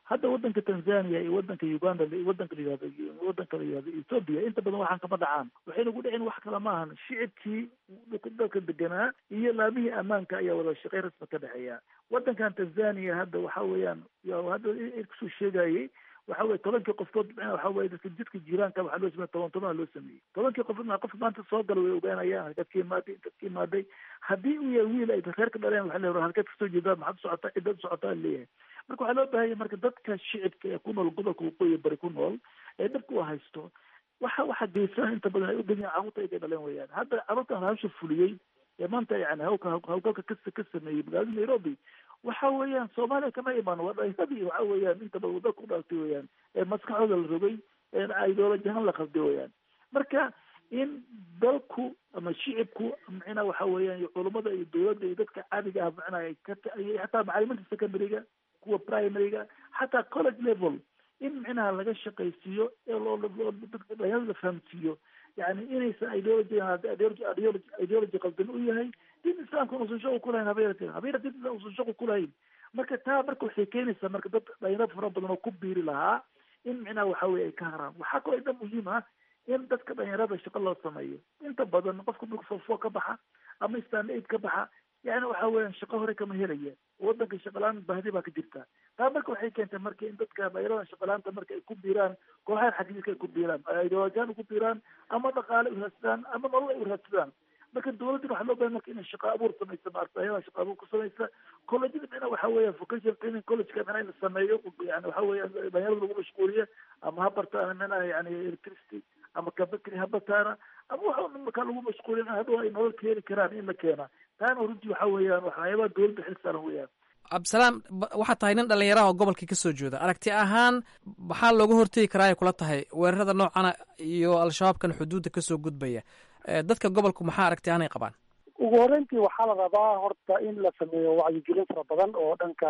hadda wadanka tanzania iyo wadanka uganda iyo wadanka la yihahdo wadanka la yihahdo ethoopia inta badan waxaan kama dhacaan waxayna ku dhicin wax kale maahan shicibkii dalka deganaa iyo laamihii ammaanka ayaa wada shaqey rasmi ka dhexeeya wadankan tanzania hadda waxa weeyaan hadda kusoo sheegayay waxa weye tobankii qofkood waxa weye dadka jidka jiiraanka waxaa loo sameeye toban toban loo sameeyey tobankii qof qof maanta soo gala way ogaanayaan halkaad ka imaaday intaad ka imaaday haddii uu yahay wiil ay reer ka dhaleen waxa leeyahay halkaad kasoo jeedaa maxaad socotaa cidaad socotaa leeyahay marka waxaa loo baahanya marka dadka shicibka ee ku nool gobolka waqooyi bari ku nool ee dhibka u haysto waxa waxa geysan inta badan ay u badan carruurta ay ka dhaleen weyaan hadda carruurtan hawsha fuliyey ee maanta yani hawka hawlgalka ka ka sameeyey magaalada nairobi waxa weeyaan soomaaliya kama imaan waa dhalinyadii waxa weeyaan inta badan waddanka ku dhalatay weeyaan ee maskaxdooda la rogay ee ideology ahaan la qalday weeyaan marka in dalku ama shicibku macnaa waxa weeyaan iyo culummada iyo dowladda iyo dadka caadiga ah macnaa ay ka xataa macalimiinta secondaryga kuwa primaryga xataa college level in micnaha laga shaqaysiiyo ee loo dadka dhalinyarada la fahamsiiyo yani inaysan ideology ideology ideology qaldan u yahay din islaamka uusan shaqo ku lahayn habeeratin habeeratin uusan shaqo ku lahayn marka taa marka waxay keenaysaa marka dad dhalinyaro fara badan oo ku biiri lahaa in micnaha waxa weye ay ka haraan waxaa kaloo inta muhiim ah in dadka dhalinyarada shaqo loo sameeyo inta badan qofka marka fofo ka baxa ama stand aid ka baxa yani waxa weeyaan shaqo hore kama helaya wadanka shaqalaan bahdi baa ka jirta taa marka waxay keentay marka in dadka dhalinyarada shaqalaanta marka ay ku biiraan kooxahan xagiiska ay ku biiraan ideolojiyan uku biiraan ama dhaqaale uraadsadaan ama nolol ay uraadsadaan marka dowladdan waxaa loo bahay marka inay shaqa abuur samaysa maarata ayada shaqa abuur ku samaysa collegeada micna waxa weeyaan vocational training collegeka micna in la sameeyo yani waxa weeyaan dhalinyarada lagu mashquuliyo ama ha bartaana micnaha yani electricity ama kabakri ha bartaana ama waxa markaa lagu mashquulin hadhow ay nolol ka heli karaan in la keena taana runtii waxa weeyaan waxyaabaha dowladda xil saaran weeyaan cabdisalaam waxaad tahay nin dhallinyaraha oo gobolkii kasoo jeeda aragti ahaan maxaa looga hortegi karaa ay kula tahay weerarada noocana iyo al-shabaabkan xuduudda kasoo gudbaya dadka gobolku maxaa aragti ahaan ay qabaan ugu horreyntii waxaa la rabaa horta in la sameeyo wacyigelin fara badan oo dhanka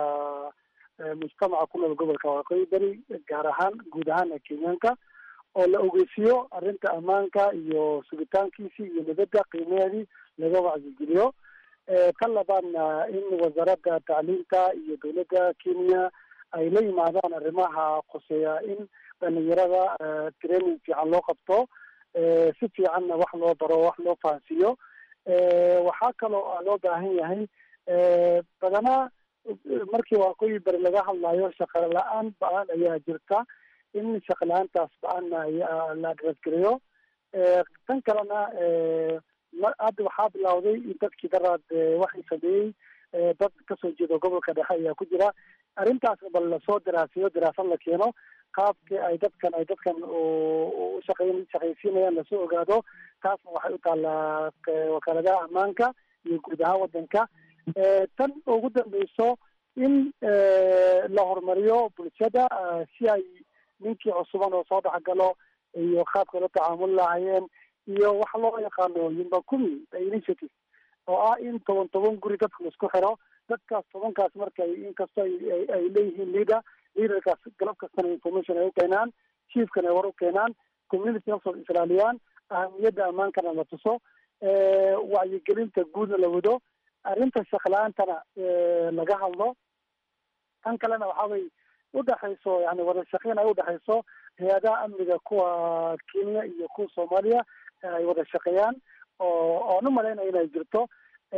mujtamaca ku nool gobolka waqooyi beri gaar ahaan guud ahaan kenyaanka oo la ogeysiiyo arrinta ammaanka iyo sugitaankiisii iyo nabadda qiimaheedii laga wacyigeliyo ka labaadna in wasaaradda tacliinta iyo dowladda kenya ay la yimaadaan arrimaha khuseeya in dhalinyarada training fiican loo qabto si fiicanna wax loo baro wax loo fahansiiyo waxaa kaloo loo baahan yahay badanaa markii waqooyi bari laga hadlayo shaqa la-aan ba-aan ayaa jirta in shaqa la-aantaas ba-aanna la adresgareeyo tan kalena hadda waxaa bilawday in dadkii daraad waxay sameeyey dad kasoo jeeda gobolka dhexe ayaa ku jira arrintaas bal lasoo daraasiyo daraasad la keeno qaabkii ay dadkan ay dadkan ushaqeyn shaqaysiinayaan lasoo ogaado taasna waxay u taallaa wakaaladaha ammaanka iyo guud ahaan wadanka tan ugu dambeyso in la horumariyo bulshada si ay ninkii cusuban oo soo dhexgalo iyo qaabka la tacaamuli lahaayeen iyo waxa loo yaqaano yumbakumi initiative oo ah in toban toban guri dadka laisku xiro dadkaas tobankaas marka inkastoo ay leeyihiin leader leaderkaas galab kastana information ay u keenaan chiefkana ay war u keenaan community naftooda islaaliyaan ahamiyadda ammaankana la tuso wacyigelinta guudna la wado arrinta shaqla-aantana laga hadlo tan kalena waxa way udhexayso yani wada shaqeyn ay udhexayso hay-adaha amniga kuwa kenya iyo kuwa soomaaliya ay wada shaqeeyaan oo oon u malaynaya inay jirto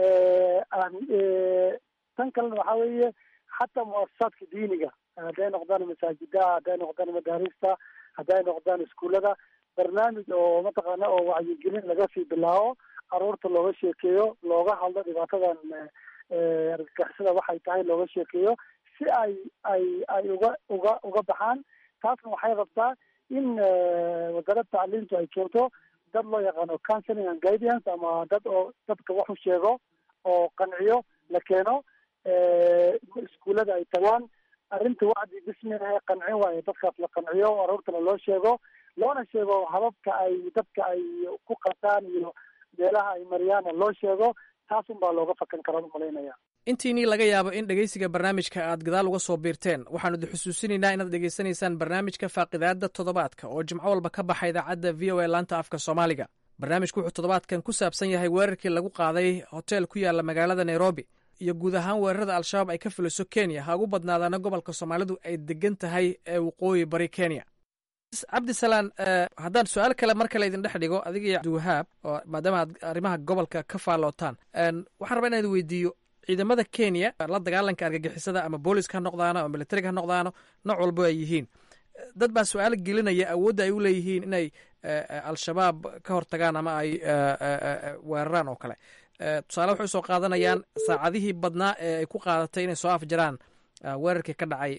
tan kalena waxa weeye xataa muasasaadka diiniga hadday noqdaan masaajidaha hadday noqdaan madaarista hadday noqdaan iskuullada barnaamij oo mataqaana oo wacyigelin laga sii bilaabo caruurta looga sheekeeyo looga hadlo dhibaatadan argagixisada waxay tahay looga sheekeeyo si ay ay ay uga uga uga baxaan taasna waxay rabtaa in wasaaradda tacliintu ay keento dad loo yaqaano counseling and guidance ama dad oo dadka wax u sheego oo qanciyo la keeno iskuullada ay tagaan arrinta wacdi bisminaha qancin waayo dadkaas la qanciyo aruurtana loo sheego loona sheego hababka ay dadka ay ku qataan iyo meelaha ay mariyaana loo sheego taas un baa looga fakan karaa umalaynaya intiinii laga yaabo in dhegeysiga barnaamijka aad gadaal uga soo biirteen waxaanu idi xusuusinaynaa inaad dhegeysanaysaan barnaamijka faaqidaada toddobaadka oo jimco walba ka baxa idaacadda v o a laanta afka soomaaliga barnaamijku wuxuu toddobaadkan ku saabsan yahay weerarkii lagu qaaday hoteel ku yaala magaalada nairobi iyo guud ahaan weerarada al-shabaab ay ka fuliso kenya ha ugu badnaadaana gobolka soomaalidu ay degan tahay ee waqooyi bari kenya cabdisalaan haddaan su-aal kale mar kale idin dhex dhigo adiga iyo abdiwahaab oo maadaama aad arrimaha gobolka ka faallootaan waxaan rabaa inaan weydiiyo ciidamada kenya la dagaalanka argagixisada ama booliska ha noqdaano ama militariga ha noqdaano nooc walbo ay yihiin dad baa su-aal gelinaya awoodda ay u leeyihiin inay al-shabaab ka hortagaan ama ay weeraraan oo kale tusaale waxay usoo qaadanayaan saacadihii badnaa ee ay ku qaadatay inay soo afjaraan weerarkii ka dhacay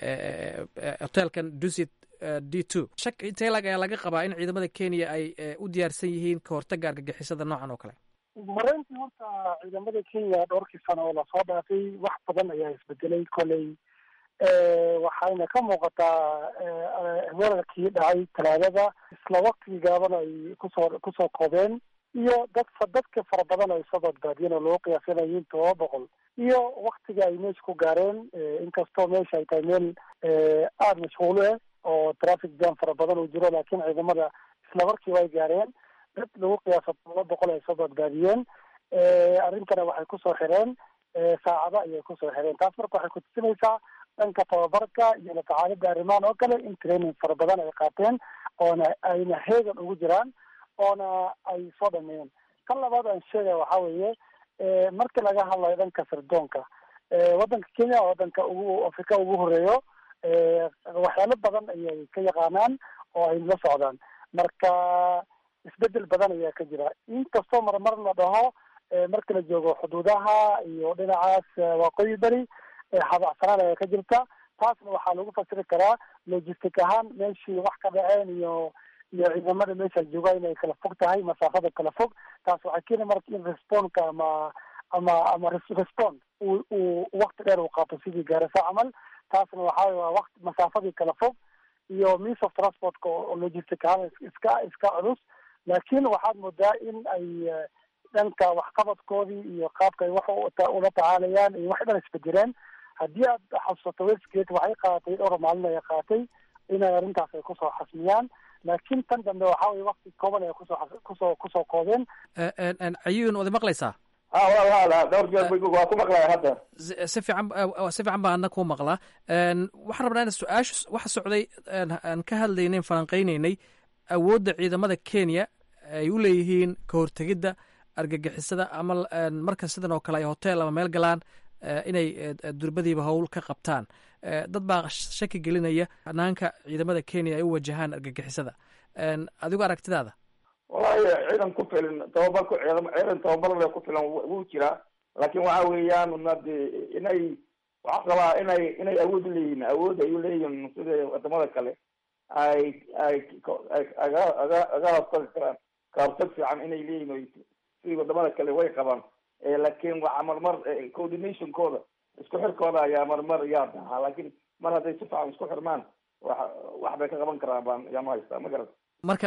hotelkan dusit d two shak intelag ayaa laga qabaa in ciidamada kenya ay u diyaarsan yihiin ka hortaga argagixisada noocan oo kale mareyntii horta ciidamada kenya dhowrkii sano oo lasoo dhaafay wax badan ayaa isbedelay koley waxayna ka muuqataa weerarkii dhacay talaadada isla waktigii gaaban ay kusoo kusoo koobeen iyo dad dadka fara badan ay soo badbaadiyeen oo loo qiyaasanayin todoba boqol iyo waktiga ay meesha ku gaareen inkastoo meesha ay tahay meel aada mashquulo ah oo traffic jam fara badan uu jiro laakiin ciidamada isla markiiba ay gaareen dad lagu qiyaaso todoba boqol ay soo badbaadiyeen arrintana waxay kusoo xireen saacado ayay kusoo xireen taas marka waxay kutusinaysaa dhanka tababarka iyo la tacaalida arrimahan oo kale in training fara badan ay qaateen oona ayna heegan ugu jiraan oona ay soo dhameeyeen kan labaad aan sheegaya waxaa weeye marka laga hadlayo dhanka sirdoonka waddanka kenya waddanka ugu afrika ugu horeeyo waxyaalo badan ayay ka yaqaanaan oo ay la socdaan marka isbedel badan ayaa ka jira inkastoo marmar la dhaho marka la joogo xuduudaha iyo dhinacaas waqooyi beri habacsanaan ayaa ka jirta taasna waxaa lagu fasiri karaa logistic ahaan meeshii wax ka dhaceen iyo iyo ciidamada meesha jooga inay kala fog tahay masaafada kala fog taas waxay keeni marka in responka ama ama ama respond uu uu wakti dheer uu qaato sidii gaarisa camal taasna waxaa waa waqti masaafadii kala fog iyo means of transportka oo logistic ahaan iska iska culus laakiin waxaad moodaa in ay dhanka waxqabadkoodii iyo qaabka ay wax ula tacaalayaan iyo wax dhan isbedeleen haddii aad xasuusato westgate waxay qaadatay dhowr maalin ay qaatay inay arrintaas ay kusoo xasmiyaan laakiin tan dambe waxa weye wakti kooban ay kusoo kusoo kusoo koobeen cayuun waad maqlaysaa dhowr jeer waa ku maqlaya hadda si fiican si fiican baa adna kuu maqlaa waxaan rabnaa in su-aasha waxa socday aan ka hadlaynay falanqaynaynay awoodda ciidamada kenya ay u leeyihiin ka hortegidda argagixisada ama marka sidan oo kale ay hotel ama meel galaan inay durbadiiba howl ka qabtaan dad baa shaki gelinaya hanaanka ciidamada kenya ay u wajahaan argagixisada adigo aragtidaada wallahi ciidan ku filan tababar ku ciidan tababar le ku filan wuu jiraa laakiin waxa weeyaan nade inay waxaa qabaa inay inay awood uleeyihiin awood ay uleeyihiin sida wadamada kale ay ay aga aga aga hortagi karaan kahortag fiican inay leeyihin sidii wadamada kale way qabaan laakiin waxaa marmar coordinationkooda isku xirkooda ayaa marmar yaa dahaa laakiin mar hadday si fiican isku xirmaan wax wax bay ka qaban karaan baan yaanu haystaa ma garat marka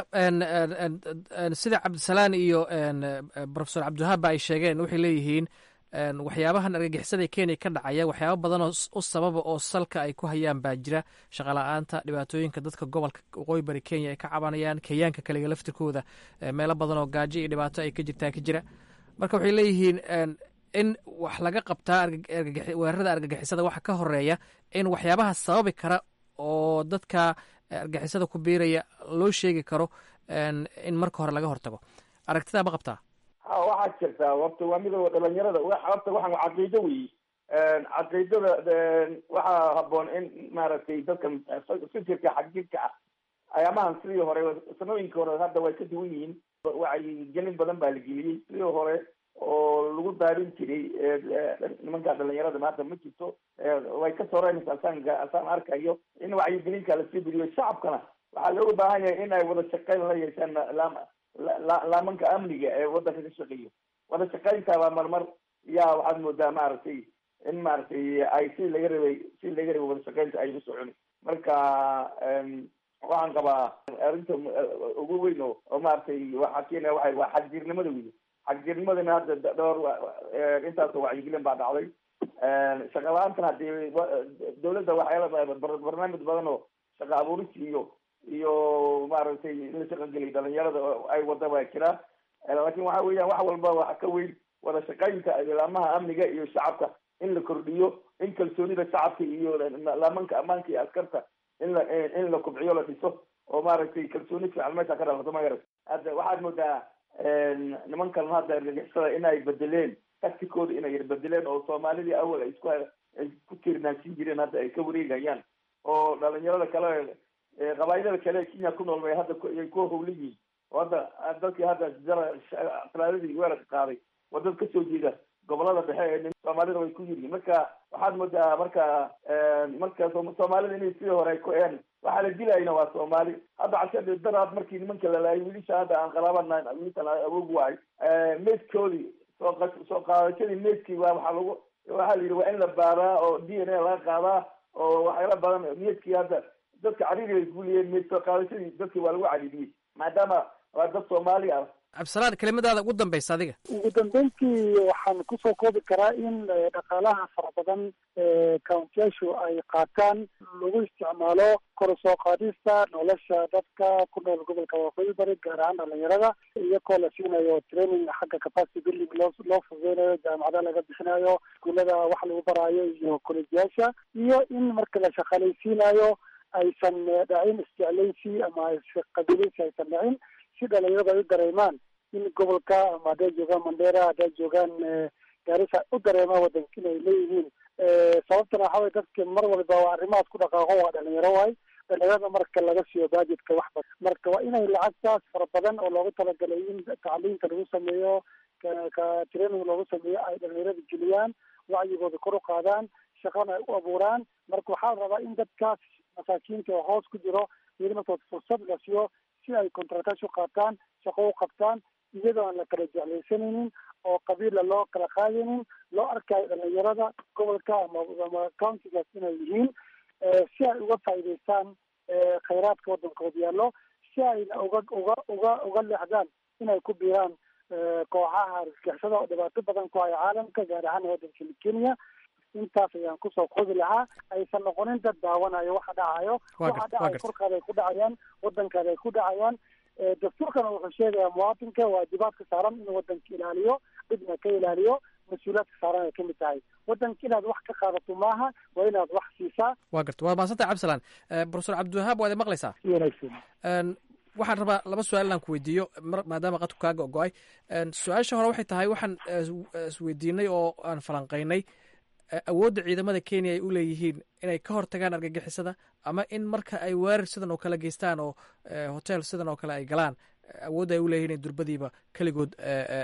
sida cabdisalaan iyo profesor cabdiwahaab ba ay sheegeen waxay leeyihiin waxyaabahan argagixisada kenya ka dhacaya waxyaaba badan oo u sababa oo salka ay ku hayaan baa jira shaqala-aanta dhibaatooyinka dadka gobolka waqooyi bari kenya ay ka cabanayaan kenyaanka kaliga laftirkooda meelo badan oo gaajo iyo dhibaato ay ka jirtaa ka jira marka waxay leeyihiin in wax laga qabtaa weerarada argagixisada waxa ka horeeya in waxyaabaha sababi kara oo dadka argagixisada ku biiraya loo sheegi karo in marka hore laga hortago aragtidaa ma qabtaa ha waxaa jirtaa horta waa midooda dhalinyarada horta waxaan waa caqiido weyi caqiidada waxaa haboon in maaragtay dadka fikirka xagjirka ah ayaamahan sidii hore sanooyinkii hore hadda way ka duwan yihiin wacyigelin badan baa la geliyey sidii hore oo lagu daadin jiray nimanka dhalinyarada maanta ma jirto way ka soreynaysa asaan asaan arkayo in wacyigelinka lasii beriyo shacabkana waxaa looga baahan yahay in ay wada shaqeyn la yeeshaan laamanka amniga ee wadanka ka shaqeeyo wada shaqeyntabaa marmar yaa waxaad moodaa maaragtay in maaragtay ay si laga rabay si laga rabay wada shaqeynta ay u socon marka waxaan qabaa arrinta ugu weyn oo oo maaragtay waxaa keenaya waay waa xagjirnimada wey xagjirnimadana hadda dhowr intaasoo wacyigelin baa dhacday shaqa la-aantana hadii dawladda waxyaala barnaamij badan oo shaqa abuuris iyo iyo maaragtay in la shaqo geliy dhalinyarada ay wada baa jira laakin waxa weeyaan wax walba waxa ka weyn wada shaqaynta laamaha amniga iyo shacabka in la kordhiyo in kalsoonida shacabka iyo laamanka ammaanka iyo askarta in la in la kubciyo la dhiso oo maaragtay kalsooni fiican meesha ka dhalato magarat hadda waxaad moodaa nimankan hadda argagixisada inay bedeleen taktikooda inay bedeleen oo soomaalidii awal ay isku ay ku tiirnaansin jireen hadda ay ka wareegayaan oo dhalinyarada kale qabaayilada kale ee kenya ku nool bay hadda ay ku howla yihiin oo hadda dadkii hadda talaadadii weerarka qaaday waa dad kasoo jeeda gobolada dhexe ee soomaalida way ku yiryiin marka waxaad moodaa marka marka soomaalida inay sidii hore ku een waxaa la dilayna waa soomaali hadda casha daraad markii nimanka la laayay wiilisha hadda aan qalaabana wiilkan awoog waay meydkoodii soo soo qaadashadii meydkii waa waxaa lagu waxaa la yidhi waa in la baaraa oo d n a laga qaadaa oo waxyaala badan meydkii hadda dadka cariiri ay guuliyeen meyd soo qaadashadii dadkii waa lagu cariiriyey maadaama waa dad soomaali ah cabdisalaan kelimadaada ugu dambaysa adiga ugu dambeyntii waxaan kusoo koobi karaa in dhaqaalaha fara badan ee countiyaashu ay qaataan lagu isticmaalo kor u soo qaadista nolosha dadka ku nool gobolka waqooyi bari gaar ahaan dhalinyarada iyagoo la siinayo training xagga capacity building loo loo fududeynayo jaamacada laga bixinayo iskuullada wax lagu baraayo iyo kolejyaasha iyo in marka la shaqaalaysiinayo aysan dhacin isjeclaysi ama qabiilaysi aysan dhacin si dhalinyarada ay u dareemaan in gobolka ama hadday joogaan mandera hadday joogaan gaarisa u dareemaan wadanka inay leeyihiin sababtana waxa weye dadka mar walba waa arrimahaas ku dhaqaaqo waa dhalinyaro waay dhalinyarada marka laga siiyo budgetka wax badan marka waa inay lacagtaas fara badan oo loogu talagalay in tacliinta lagu sameeyo ka training loogu sameeyo ay dhalinyarada geliyaan wacyigooda kor u qaadaan shaqana ay u abuuraan marka waxaa rabaa in dadkaas masaakiinta oo hoos ku jiro iyada markood fursad la siiyo si ay contractash u qaataan shaqo u qabtaan iyadoo aan la kala jeclaysanaynin oo qabiila loo kala qaadaynin loo arkayo dhalinyarada gobolka ama ama countigaas inay yihiin si ay uga faa'iidaystaan khayraadka waddankooda yaallo si ayna uga uga uga uga leexdaan inay ku biiraan kooxaha argagixisada oo dhibaato badan ku haya caalamka gaar ahaan waddanka kenya intaas ayaan kusoo koobi lahaa aysan noqonin dad daawanayo waxa dhacayo waxa dhacayo korkaada ay ku dhacayaan waddankaada ay ku dhacayaan dastuurkana wuxuu sheegayaa muwaatinka waajibaadka saaran inuu waddanka ilaaliyo dhibna ka ilaaliyo mas-uuliyaadka saaran ay kamid tahay waddanka inaad wax ka qaadato maaha waa inaad wax siisaa waa garta waa mahadsantay cabdisalaan profesor cabdiwahaab waad maqlaysaa si wanaagsan waxaan rabaa laba su-aal inaan ku weydiiyo maadaama qadku kaaga ogo-ay su-aasha hore waxay tahay waxaan isweydiinay oo aan falanqeynay awoodda ciidamada kenya ay u leeyihiin inay ka hortagaan argagixisada ama in marka ay weerar sidan oo kale geystaan oo hotel sidan oo kale ay galaan awoodda ay u leeyihin inay durbadiiba keligood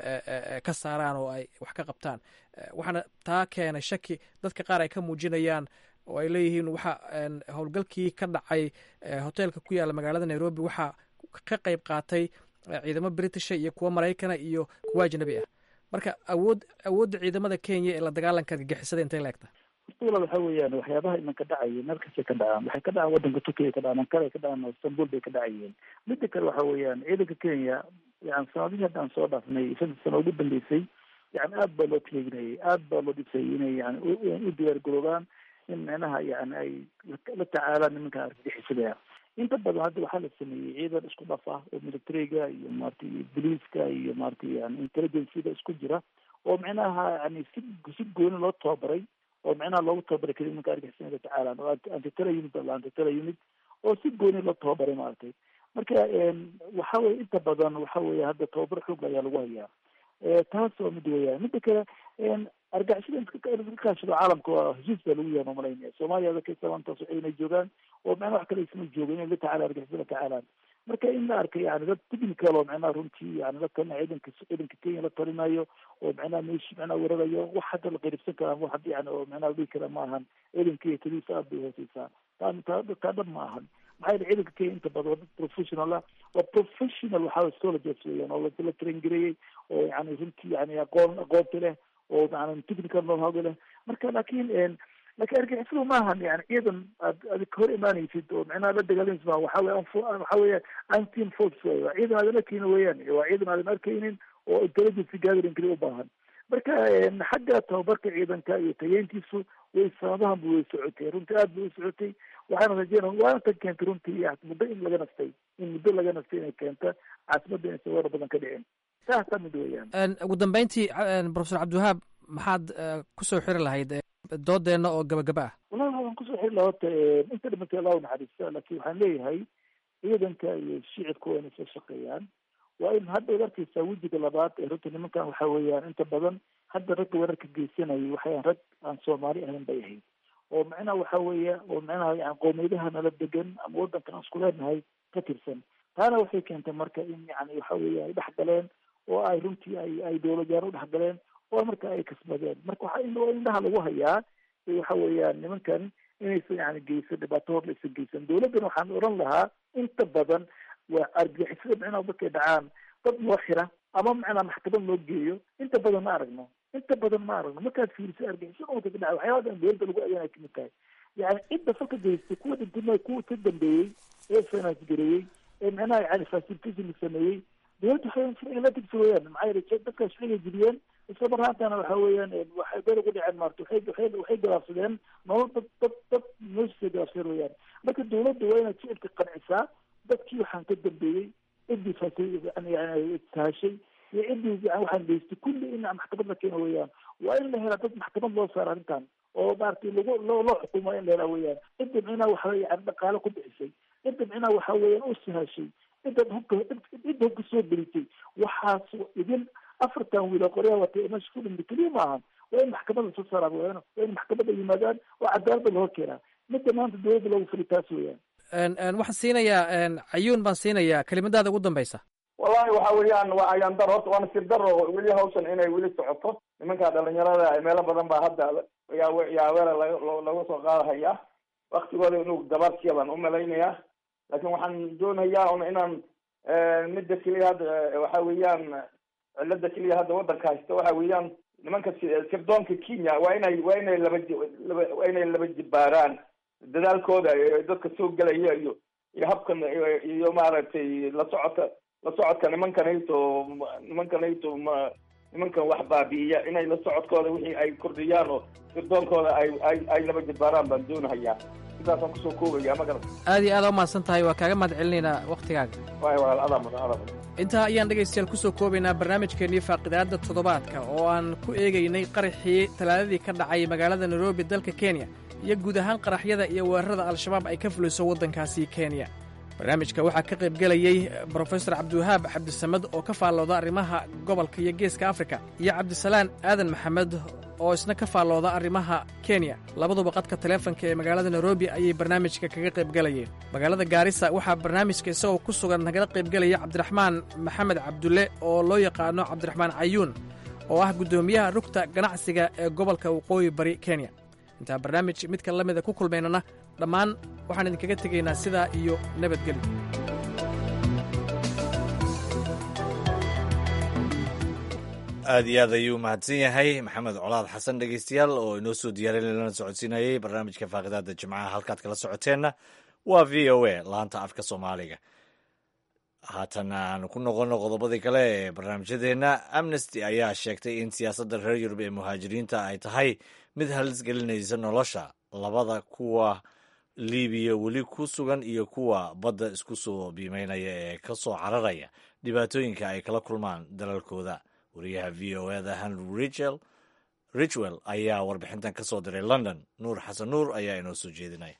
ka saaraan oo ay wax ka qabtaan waxaana taa keenay shaki dadka qaar ay ka muujinayaan oo ay leeyihiin waxa howlgalkii ka dhacay hotelka ku yaalla magaalada nairobi waxaa ka qayb qaatay ciidamo britisha iyo kuwo maraykana iyo kuwo ajnabi ah marka awood awoodda ciidamada kenya ee la dagaalanka argagixisada intay laegta horta waxa weeyaan waxyaabaha imanka dhacaya meel kastay ka dhacaan waxay ka dhacaan waddanka turkiya ka dhacaan ankara ka dhacaan istanbul bay ka dhacayeen midda kale waxa weeyaan ciidanka kenya yani sanadihii haddaan soo dhaafnay shantii sano ugu dambeysay yani aad baa loo taleeginayay aad baa loo dhisay inay yani u diyaar garoobaan in micnaha yani ay la tacaalaan nimanka argagixisada inta badan hadda waxaa la sameeyey ciidan isku dhaf ah oo militariga iyo maarata iyo boliiska iyo maarata yani intelligenceda isku jira oo micnaha yani si si gooni loo tababaray oo micnaha loogu tababaray kadi nimanka argixisada tacaalaan oo antitela unit la antitela unit oo si gooni loo tababaray maaragtay marka waxa weye inta badan waxa weye hadda tababar xoog ayaa lagu hayaa taas waa mid weeyaan midda kale argagixisada inka kaashado caalamka waa heshiis baa lagu yahay mamalaynaya soomaaliya dadka maantaas waxay inay joogaan oo macnaha wax kale isma joogo inay la tacaala argagixisada tacaalaan marka in la arkay yani dad technical oo macnaha runtii yani la talina ciidanka ciidanka kenya la talinayo oo macnaha meeshi macnaha weerarayo wax hadda la qeyribsan karaa wax hadda yani oo macnaha la dhihi kara ma ahan ciidanka iyo tadiisa aad bay hooseysaa taa taa taa dhab ma ahan maxaa yeele ciidanka kenya inta badan waa dad professional ah waa professional waxaa soldiers weeyaan oo la train gareeyey oo yani runtii yani aqoon aqoonta leh oo yani technical know-how leh marka laakiin laakiin argixisadu ma ahan yani ciidan aad aad ka hor imaanaysid oo macnaha la dagaalanaysid ma waxa weya waxa weya anteam force wey waa ciidan aadan arkaynin weeyaan waa ciidan aadan arkaynin oo intelligence gathering kali u baahan marka xagga tababarka ciidanka iyo tayeyntiisu way sanadahanba way socotay runtii aad bay u socotay waxaana rajeynaya waana tan keentay runtii muddo in laga nastay in muddo laga nastay inay keenta caasimadda inaysan weerar badan ka dhicin saasaa mid weeyaan ugu dambeyntii profesor cabdiwahaab maxaad kusoo xiri lahayd doodeenna oo gabagaba ah wallahi waxaan kusoo xiri lahaa horta inta dhimantay allah naxariista laakiin waxaan leeyahay ciidanka iyo shicibka waa inay soo shaqeeyaan waa in hadda ad arkeysaa wejiga labaad ee runta nimankan waxa weeyaan inta badan hadda ragga weerarka geysanayay waxayan rag aan soomaali ahayn bay ahayd oo macnaha waxa weeya oo macnaha yani qoomiyadaha nala degan ama wadankan aan isku leenahay ka tirsan taana waxay keentay marka in yani waxa weya ay dhex galeen oo ay runtii ay ay dowladyaano u dhex galeen oo marka ay kasbadeen marka waxa in indhaha lagu hayaa waxa weeyaan nimankan inaysan yani geysan dhibaato hor laysan geysan dowladdan waxaan oran lahaa inta badan waa argixisada micnaha markay dhacaan dad loo xira ama macnaa maxkamad loo geeyo inta badan ma aragno inta badan ma aragno markaad fiiriso argixisada marka ka dhaca waxyaabadan dowladda lagu adeena kamid tahay yani cidda falka geystay kuwa dhintima kuwa ka dambeeyey ee finance gareeyey ee micnaha yani facilitation sameeyey dowladda waxay sharciga la tigsa weeyaan maxaa yeelay dadka sharciga jibiyeen isla marhaantana waxa weeyaan waxay beel ugu dhaceen maarta waxay waxay waxay galaafsadeen nolol dad dad dad meeshiisay galaafsadeen weeyaan marka dowladda waa inaad shicibka qancisaa dadkii waxaan ka dambeeyey ciddii fasay yani yani tahashay iyo ciddii yani waxaan geystay kulli in maxkamad la keeno weeyaan waa in la helaa dad maxkamad loo saaro arrintan oo maaragtay lagu loo loo xukumo in la helaa weeyaan cidda micnaha waxa yani dhaqaale ku bixisay cidda micnaha waxa weeyaan u sahashay cidda hubka cidda hubka soo gelitay waxaas idin afartan wiil oo qoryaha watay meesha ku dhintay keliya ma ahan waa in maxkamadda soo saaraan weeyaan waa in maxkamadda yimaadaan oo cadaaladda la hor keenaa midda maanta dowladda loogu fili taas weeyaan waxaan siinayaa cayuun baan siinayaa kelimadaada ugu dambeysa wallahi waxa weeyaan waa ayaan dar horta waa nasiib daro weli hawshan inay weli socoto nimanka dhalinyarada meelo badan baa hadda yaa yaa weerar laga laga soo qaadahaya waktigooda inuu gabaadkiya baan umalaynayaa laakiin waxaan doonayaa un inaan midda keliya hadda waxa weeyaan cilada keliya hadda wadanka haysta waxa weeyaan nimanka sirdoonka kenya waa inay waa inay laba laba waa inay laba jibaaraan dadaalkooda dadka soo gelaya iyo iyo habkan iyo maaragtay la socodka la socodka nimankanayto nimankanayto ma nimankan wax baabi'iya inay la socodkooda wixii ay kordhiyaan oo sirdoonkooda ay ay ay laba jibaaraan baan doonahayaa sidaasaan kusoo koobaya ma garat aad iyo aad u mahadsan tahay waa kaaga mahad celinaynaa waktigaaga waay walaal adaa mudan adaa mudan intaa ayaan dhegaystayaal ku soo koobaynaa barnaamijkeennii faaqidaadda toddobaadka oo aan ku eegaynay qaraxii talaadadii ka dhacay magaalada nairobi dalka kenya iyo guud ahaan qaraxyada iyo weerarada al-shabaab ay ka fuliso waddankaasi kenya barnaamijka waxaa ka qaybgelayey brofesor cabdiwahaab cabdisamed oo ka faallooda arrimaha gobolka iyo geeska afrika iyo cabdisalaan aadan maxamed oo isna ka faallooda arrimaha kenya labaduba qadka taleefanka ee magaalada nairobi ayay barnaamijka kaga qaybgelayeen magaalada gaarisa waxaa barnaamijka isagoo ku sugan nagala qaybgelaya cabdiraxmaan maxamed cabdulle oo loo yaqaano cabdiraxmaan cayuun oo ah guddoomiyaha rugta ganacsiga ee gobolka waqooyi bari kenya intaan barnaamij midka la mida ku kulmaynana dhammaan waxaan idinkaga tegaynaa sidaa iyo nabadgelyo aad iyo aad ayuu mahadsan yahay maxamed colaad xasan dhegeystayaal oo inoo soo diyaarin lana socodsiinayey barnaamijka faaqidaada jimcaha halkaad kala socoteenna waa v o a laanta afka soomaaliga haatan aan ku noqono qodobadii kale ee barnaamijyadeenna amnesty ayaa sheegtay in siyaasadda reer yurub ee muhaajiriinta ay tahay mid halis gelinaysa nolosha labada kuwa libiya weli ku sugan iyo kuwa badda isku soo biimeynaya ee ka soo cararaya dhibaatooyinka ay kala kulmaan dalalkooda wariyaha v o eda henry richel richwell ayaa warbixintan ka soo diray london nuur xasan nuur ayaa inoo soo jeedinaya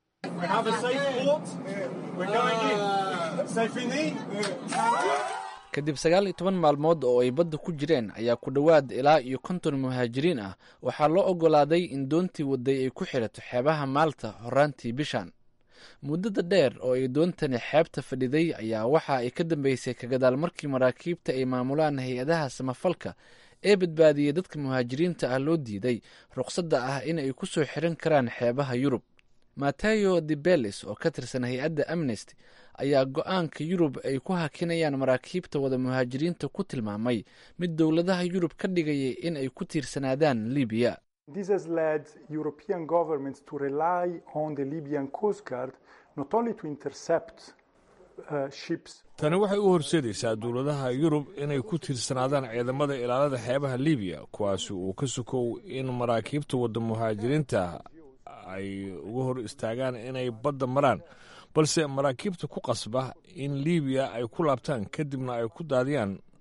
kadib sagaal iyo toban maalmood oo ay badda ku jireen ayaa ku dhowaad ilaa iyo konton muhaajiriin ah waxaa loo oggolaaday in doontii wadday ay ku xidhato xeebaha maalta horaantii bishan muddada dheer oo ay doontani xeebta fadhiday ayaa waxa ay ka dambeysay kagadaal markii maraakiibta ay maamulaan hay-adaha samafalka ee badbaadiyey dadka muhaajiriinta ah loo diiday ruqsadda ah in ay ku soo xiran karaan xeebaha yurub mateo de bellis oo ka tirsan hay-adda amnesty ayaa go-aanka yurub ay ku hakinayaan maraakiibta wada muhaajiriinta ku tilmaamay mid dowladaha yurub ka dhigaya in ay ku tiirsanaadaan libiya This has led European governments to rely on the Libyan Coast Guard not only to intercept uh, ships. tani waxay u horseedaysaa dowladaha yurub inay ku tiirsanaadaan ciidamada ilaalada xeebaha libiya kuwaasi uu ka sokow in maraakiibta wadda muhaajiriinta ay uga hor istaagaan inay badda maraan balse maraakiibta ku qasba in libiya ay ku laabtaan kadibna ay ku daadiyaan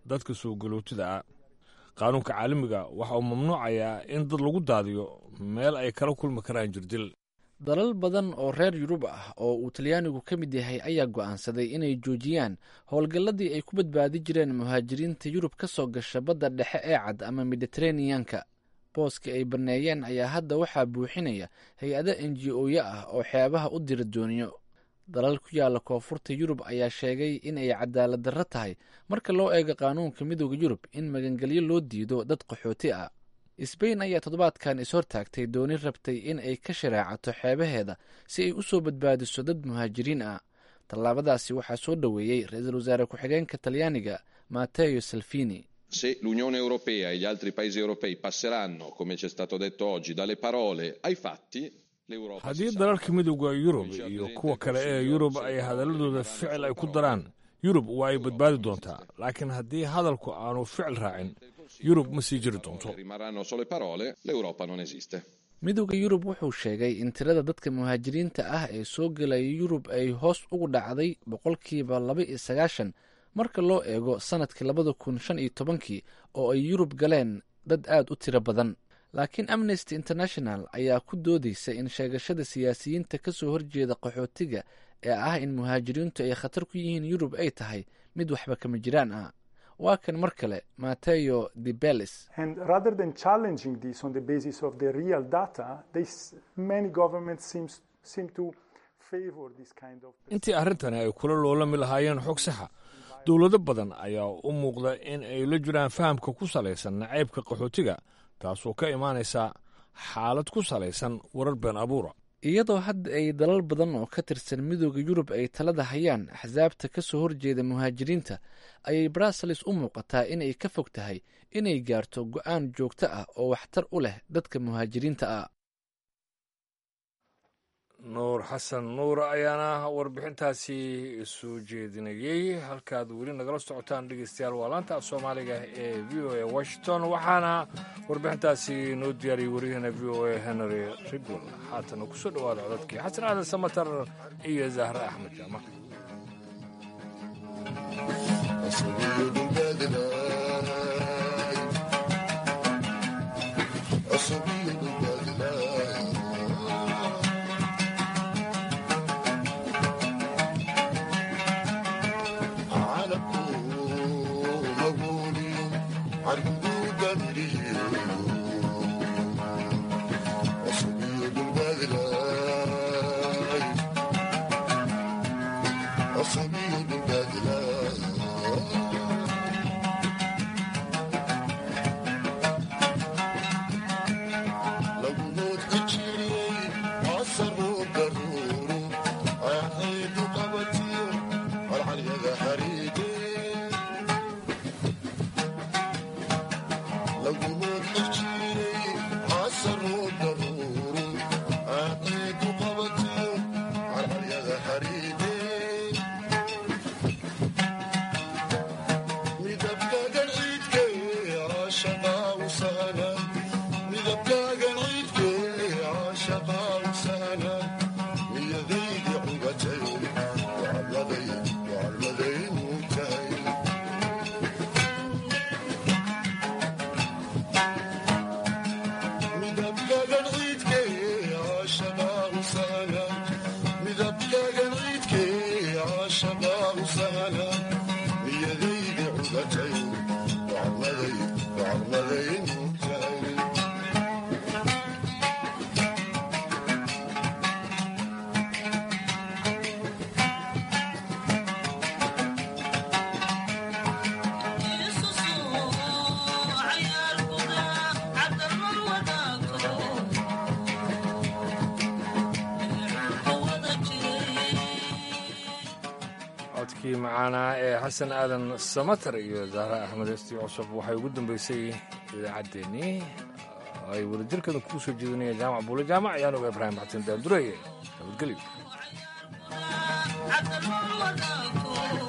dadka soo galootida ah qaanuunka caalamiga waxa uu mamnuucayaa in dad lagu daadiyo meel ay kala kulmi karaan jirdil dalal badan oo reer yurub ah oo uu talyaanigu ka mid yahay ayaa go'aansaday inay joojiyaan howlgalladii ay ku badbaadi jireen muhaajiriinta yurub ka soo gasha badda dhexe ee cad ama mediteraneanka booskii ay banneeyeen ayaa hadda waxaa buuxinaya hay-ado enji-oyo ah oo xeebaha u dira dooniyo dalal ku yaalla koonfurta yurub ayaa sheegay in ay cadaalad darro tahay marka loo eego qaanuunka midooda yurub in magangelyo loo diido dad qaxooti ah sbain ayaa toddobaadkan ishortaagtay dooni rabtay in ay ka shareecato xeebaheeda si ay u soo badbaadiso dad muhaajiriin ah tallaabadaasi waxaa soo dhoweeyey ra-iisul wasaare ku-xigeenka talyaaniga mateo salvini se l'Unione Europea e gli altri paesi europei passeranno, come ci è stato detto oggi, dalle parole ai fatti, l'Europa haddii dalalka midooda yurub iyo kuwa kale ee yurub ay hadaladooda ficil ay ku daraan yurub waa ay badbaadi doontaa laakiin haddii hadalku aanu ficil raacin yurub ma sii jiri doonto rimarranno sole parole, l'Europa non esiste. midooda yurub wuxuu sheegay in tirada dadka muhaajiriinta ah ee soo gelaya yurub ay hoos ugu dhacday boqolkiiba laba iyo sagaashan marka loo eego sannadkii labada kun shan iyo tobankii oo ay yurub galeen dad aad u tiro badan laakiin amnesty international ayaa ku doodaysa in sheegashada siyaasiyiinta ka soo horjeeda qaxootiga ee ah in muhaajiriintu ay khatar ku yihiin yurub ay tahay mid waxba kama jiraan ah waa kan mar kale mateo de bellis And rather than challenging this on the basis of the real data, they, s- many governments seems, seem to favor this kind of. intii arrintani ay kula loolami lahaayeen xog saxa dowlado badan ayaa u muuqda in ay la jiraan fahamka ku salaysan nacaybka qaxootiga taasoo ka imaanaysa xaalad ku salaysan warar been abuura iyadoo hadda ay dalal badan oo ka tirsan midooda yurub ay talada hayaan axsaabta ka soo horjeeda muhaajiriinta ayay brussels u muuqataa inay ka fog tahay inay gaarto go'aan joogto ah oo waxtar u leh dadka muhaajiriinta ah nuur xasan nuur ayaana warbixintaasi soo jeedinayey halkaad weli nagala socotaan dhegeystayaal waa laanta af soomaaliga ee v o a washington waxaana warbixintaasi noo diyaariyey waryaheena v o a henry rigwell haatana kusoo dhowaada codadkii xasan aadan samatar iyo zahre axmed jaamac codkii macaanaa ee xasan aadan samatar iyo zahra axmed esti cusub waxay ugu dambeysay idaacaddeenii ay wadajirkeeda kugu soo jeedinaya jaamac buule jaamac ayaan oga ibraahim xasan daandureeye nabadgelyo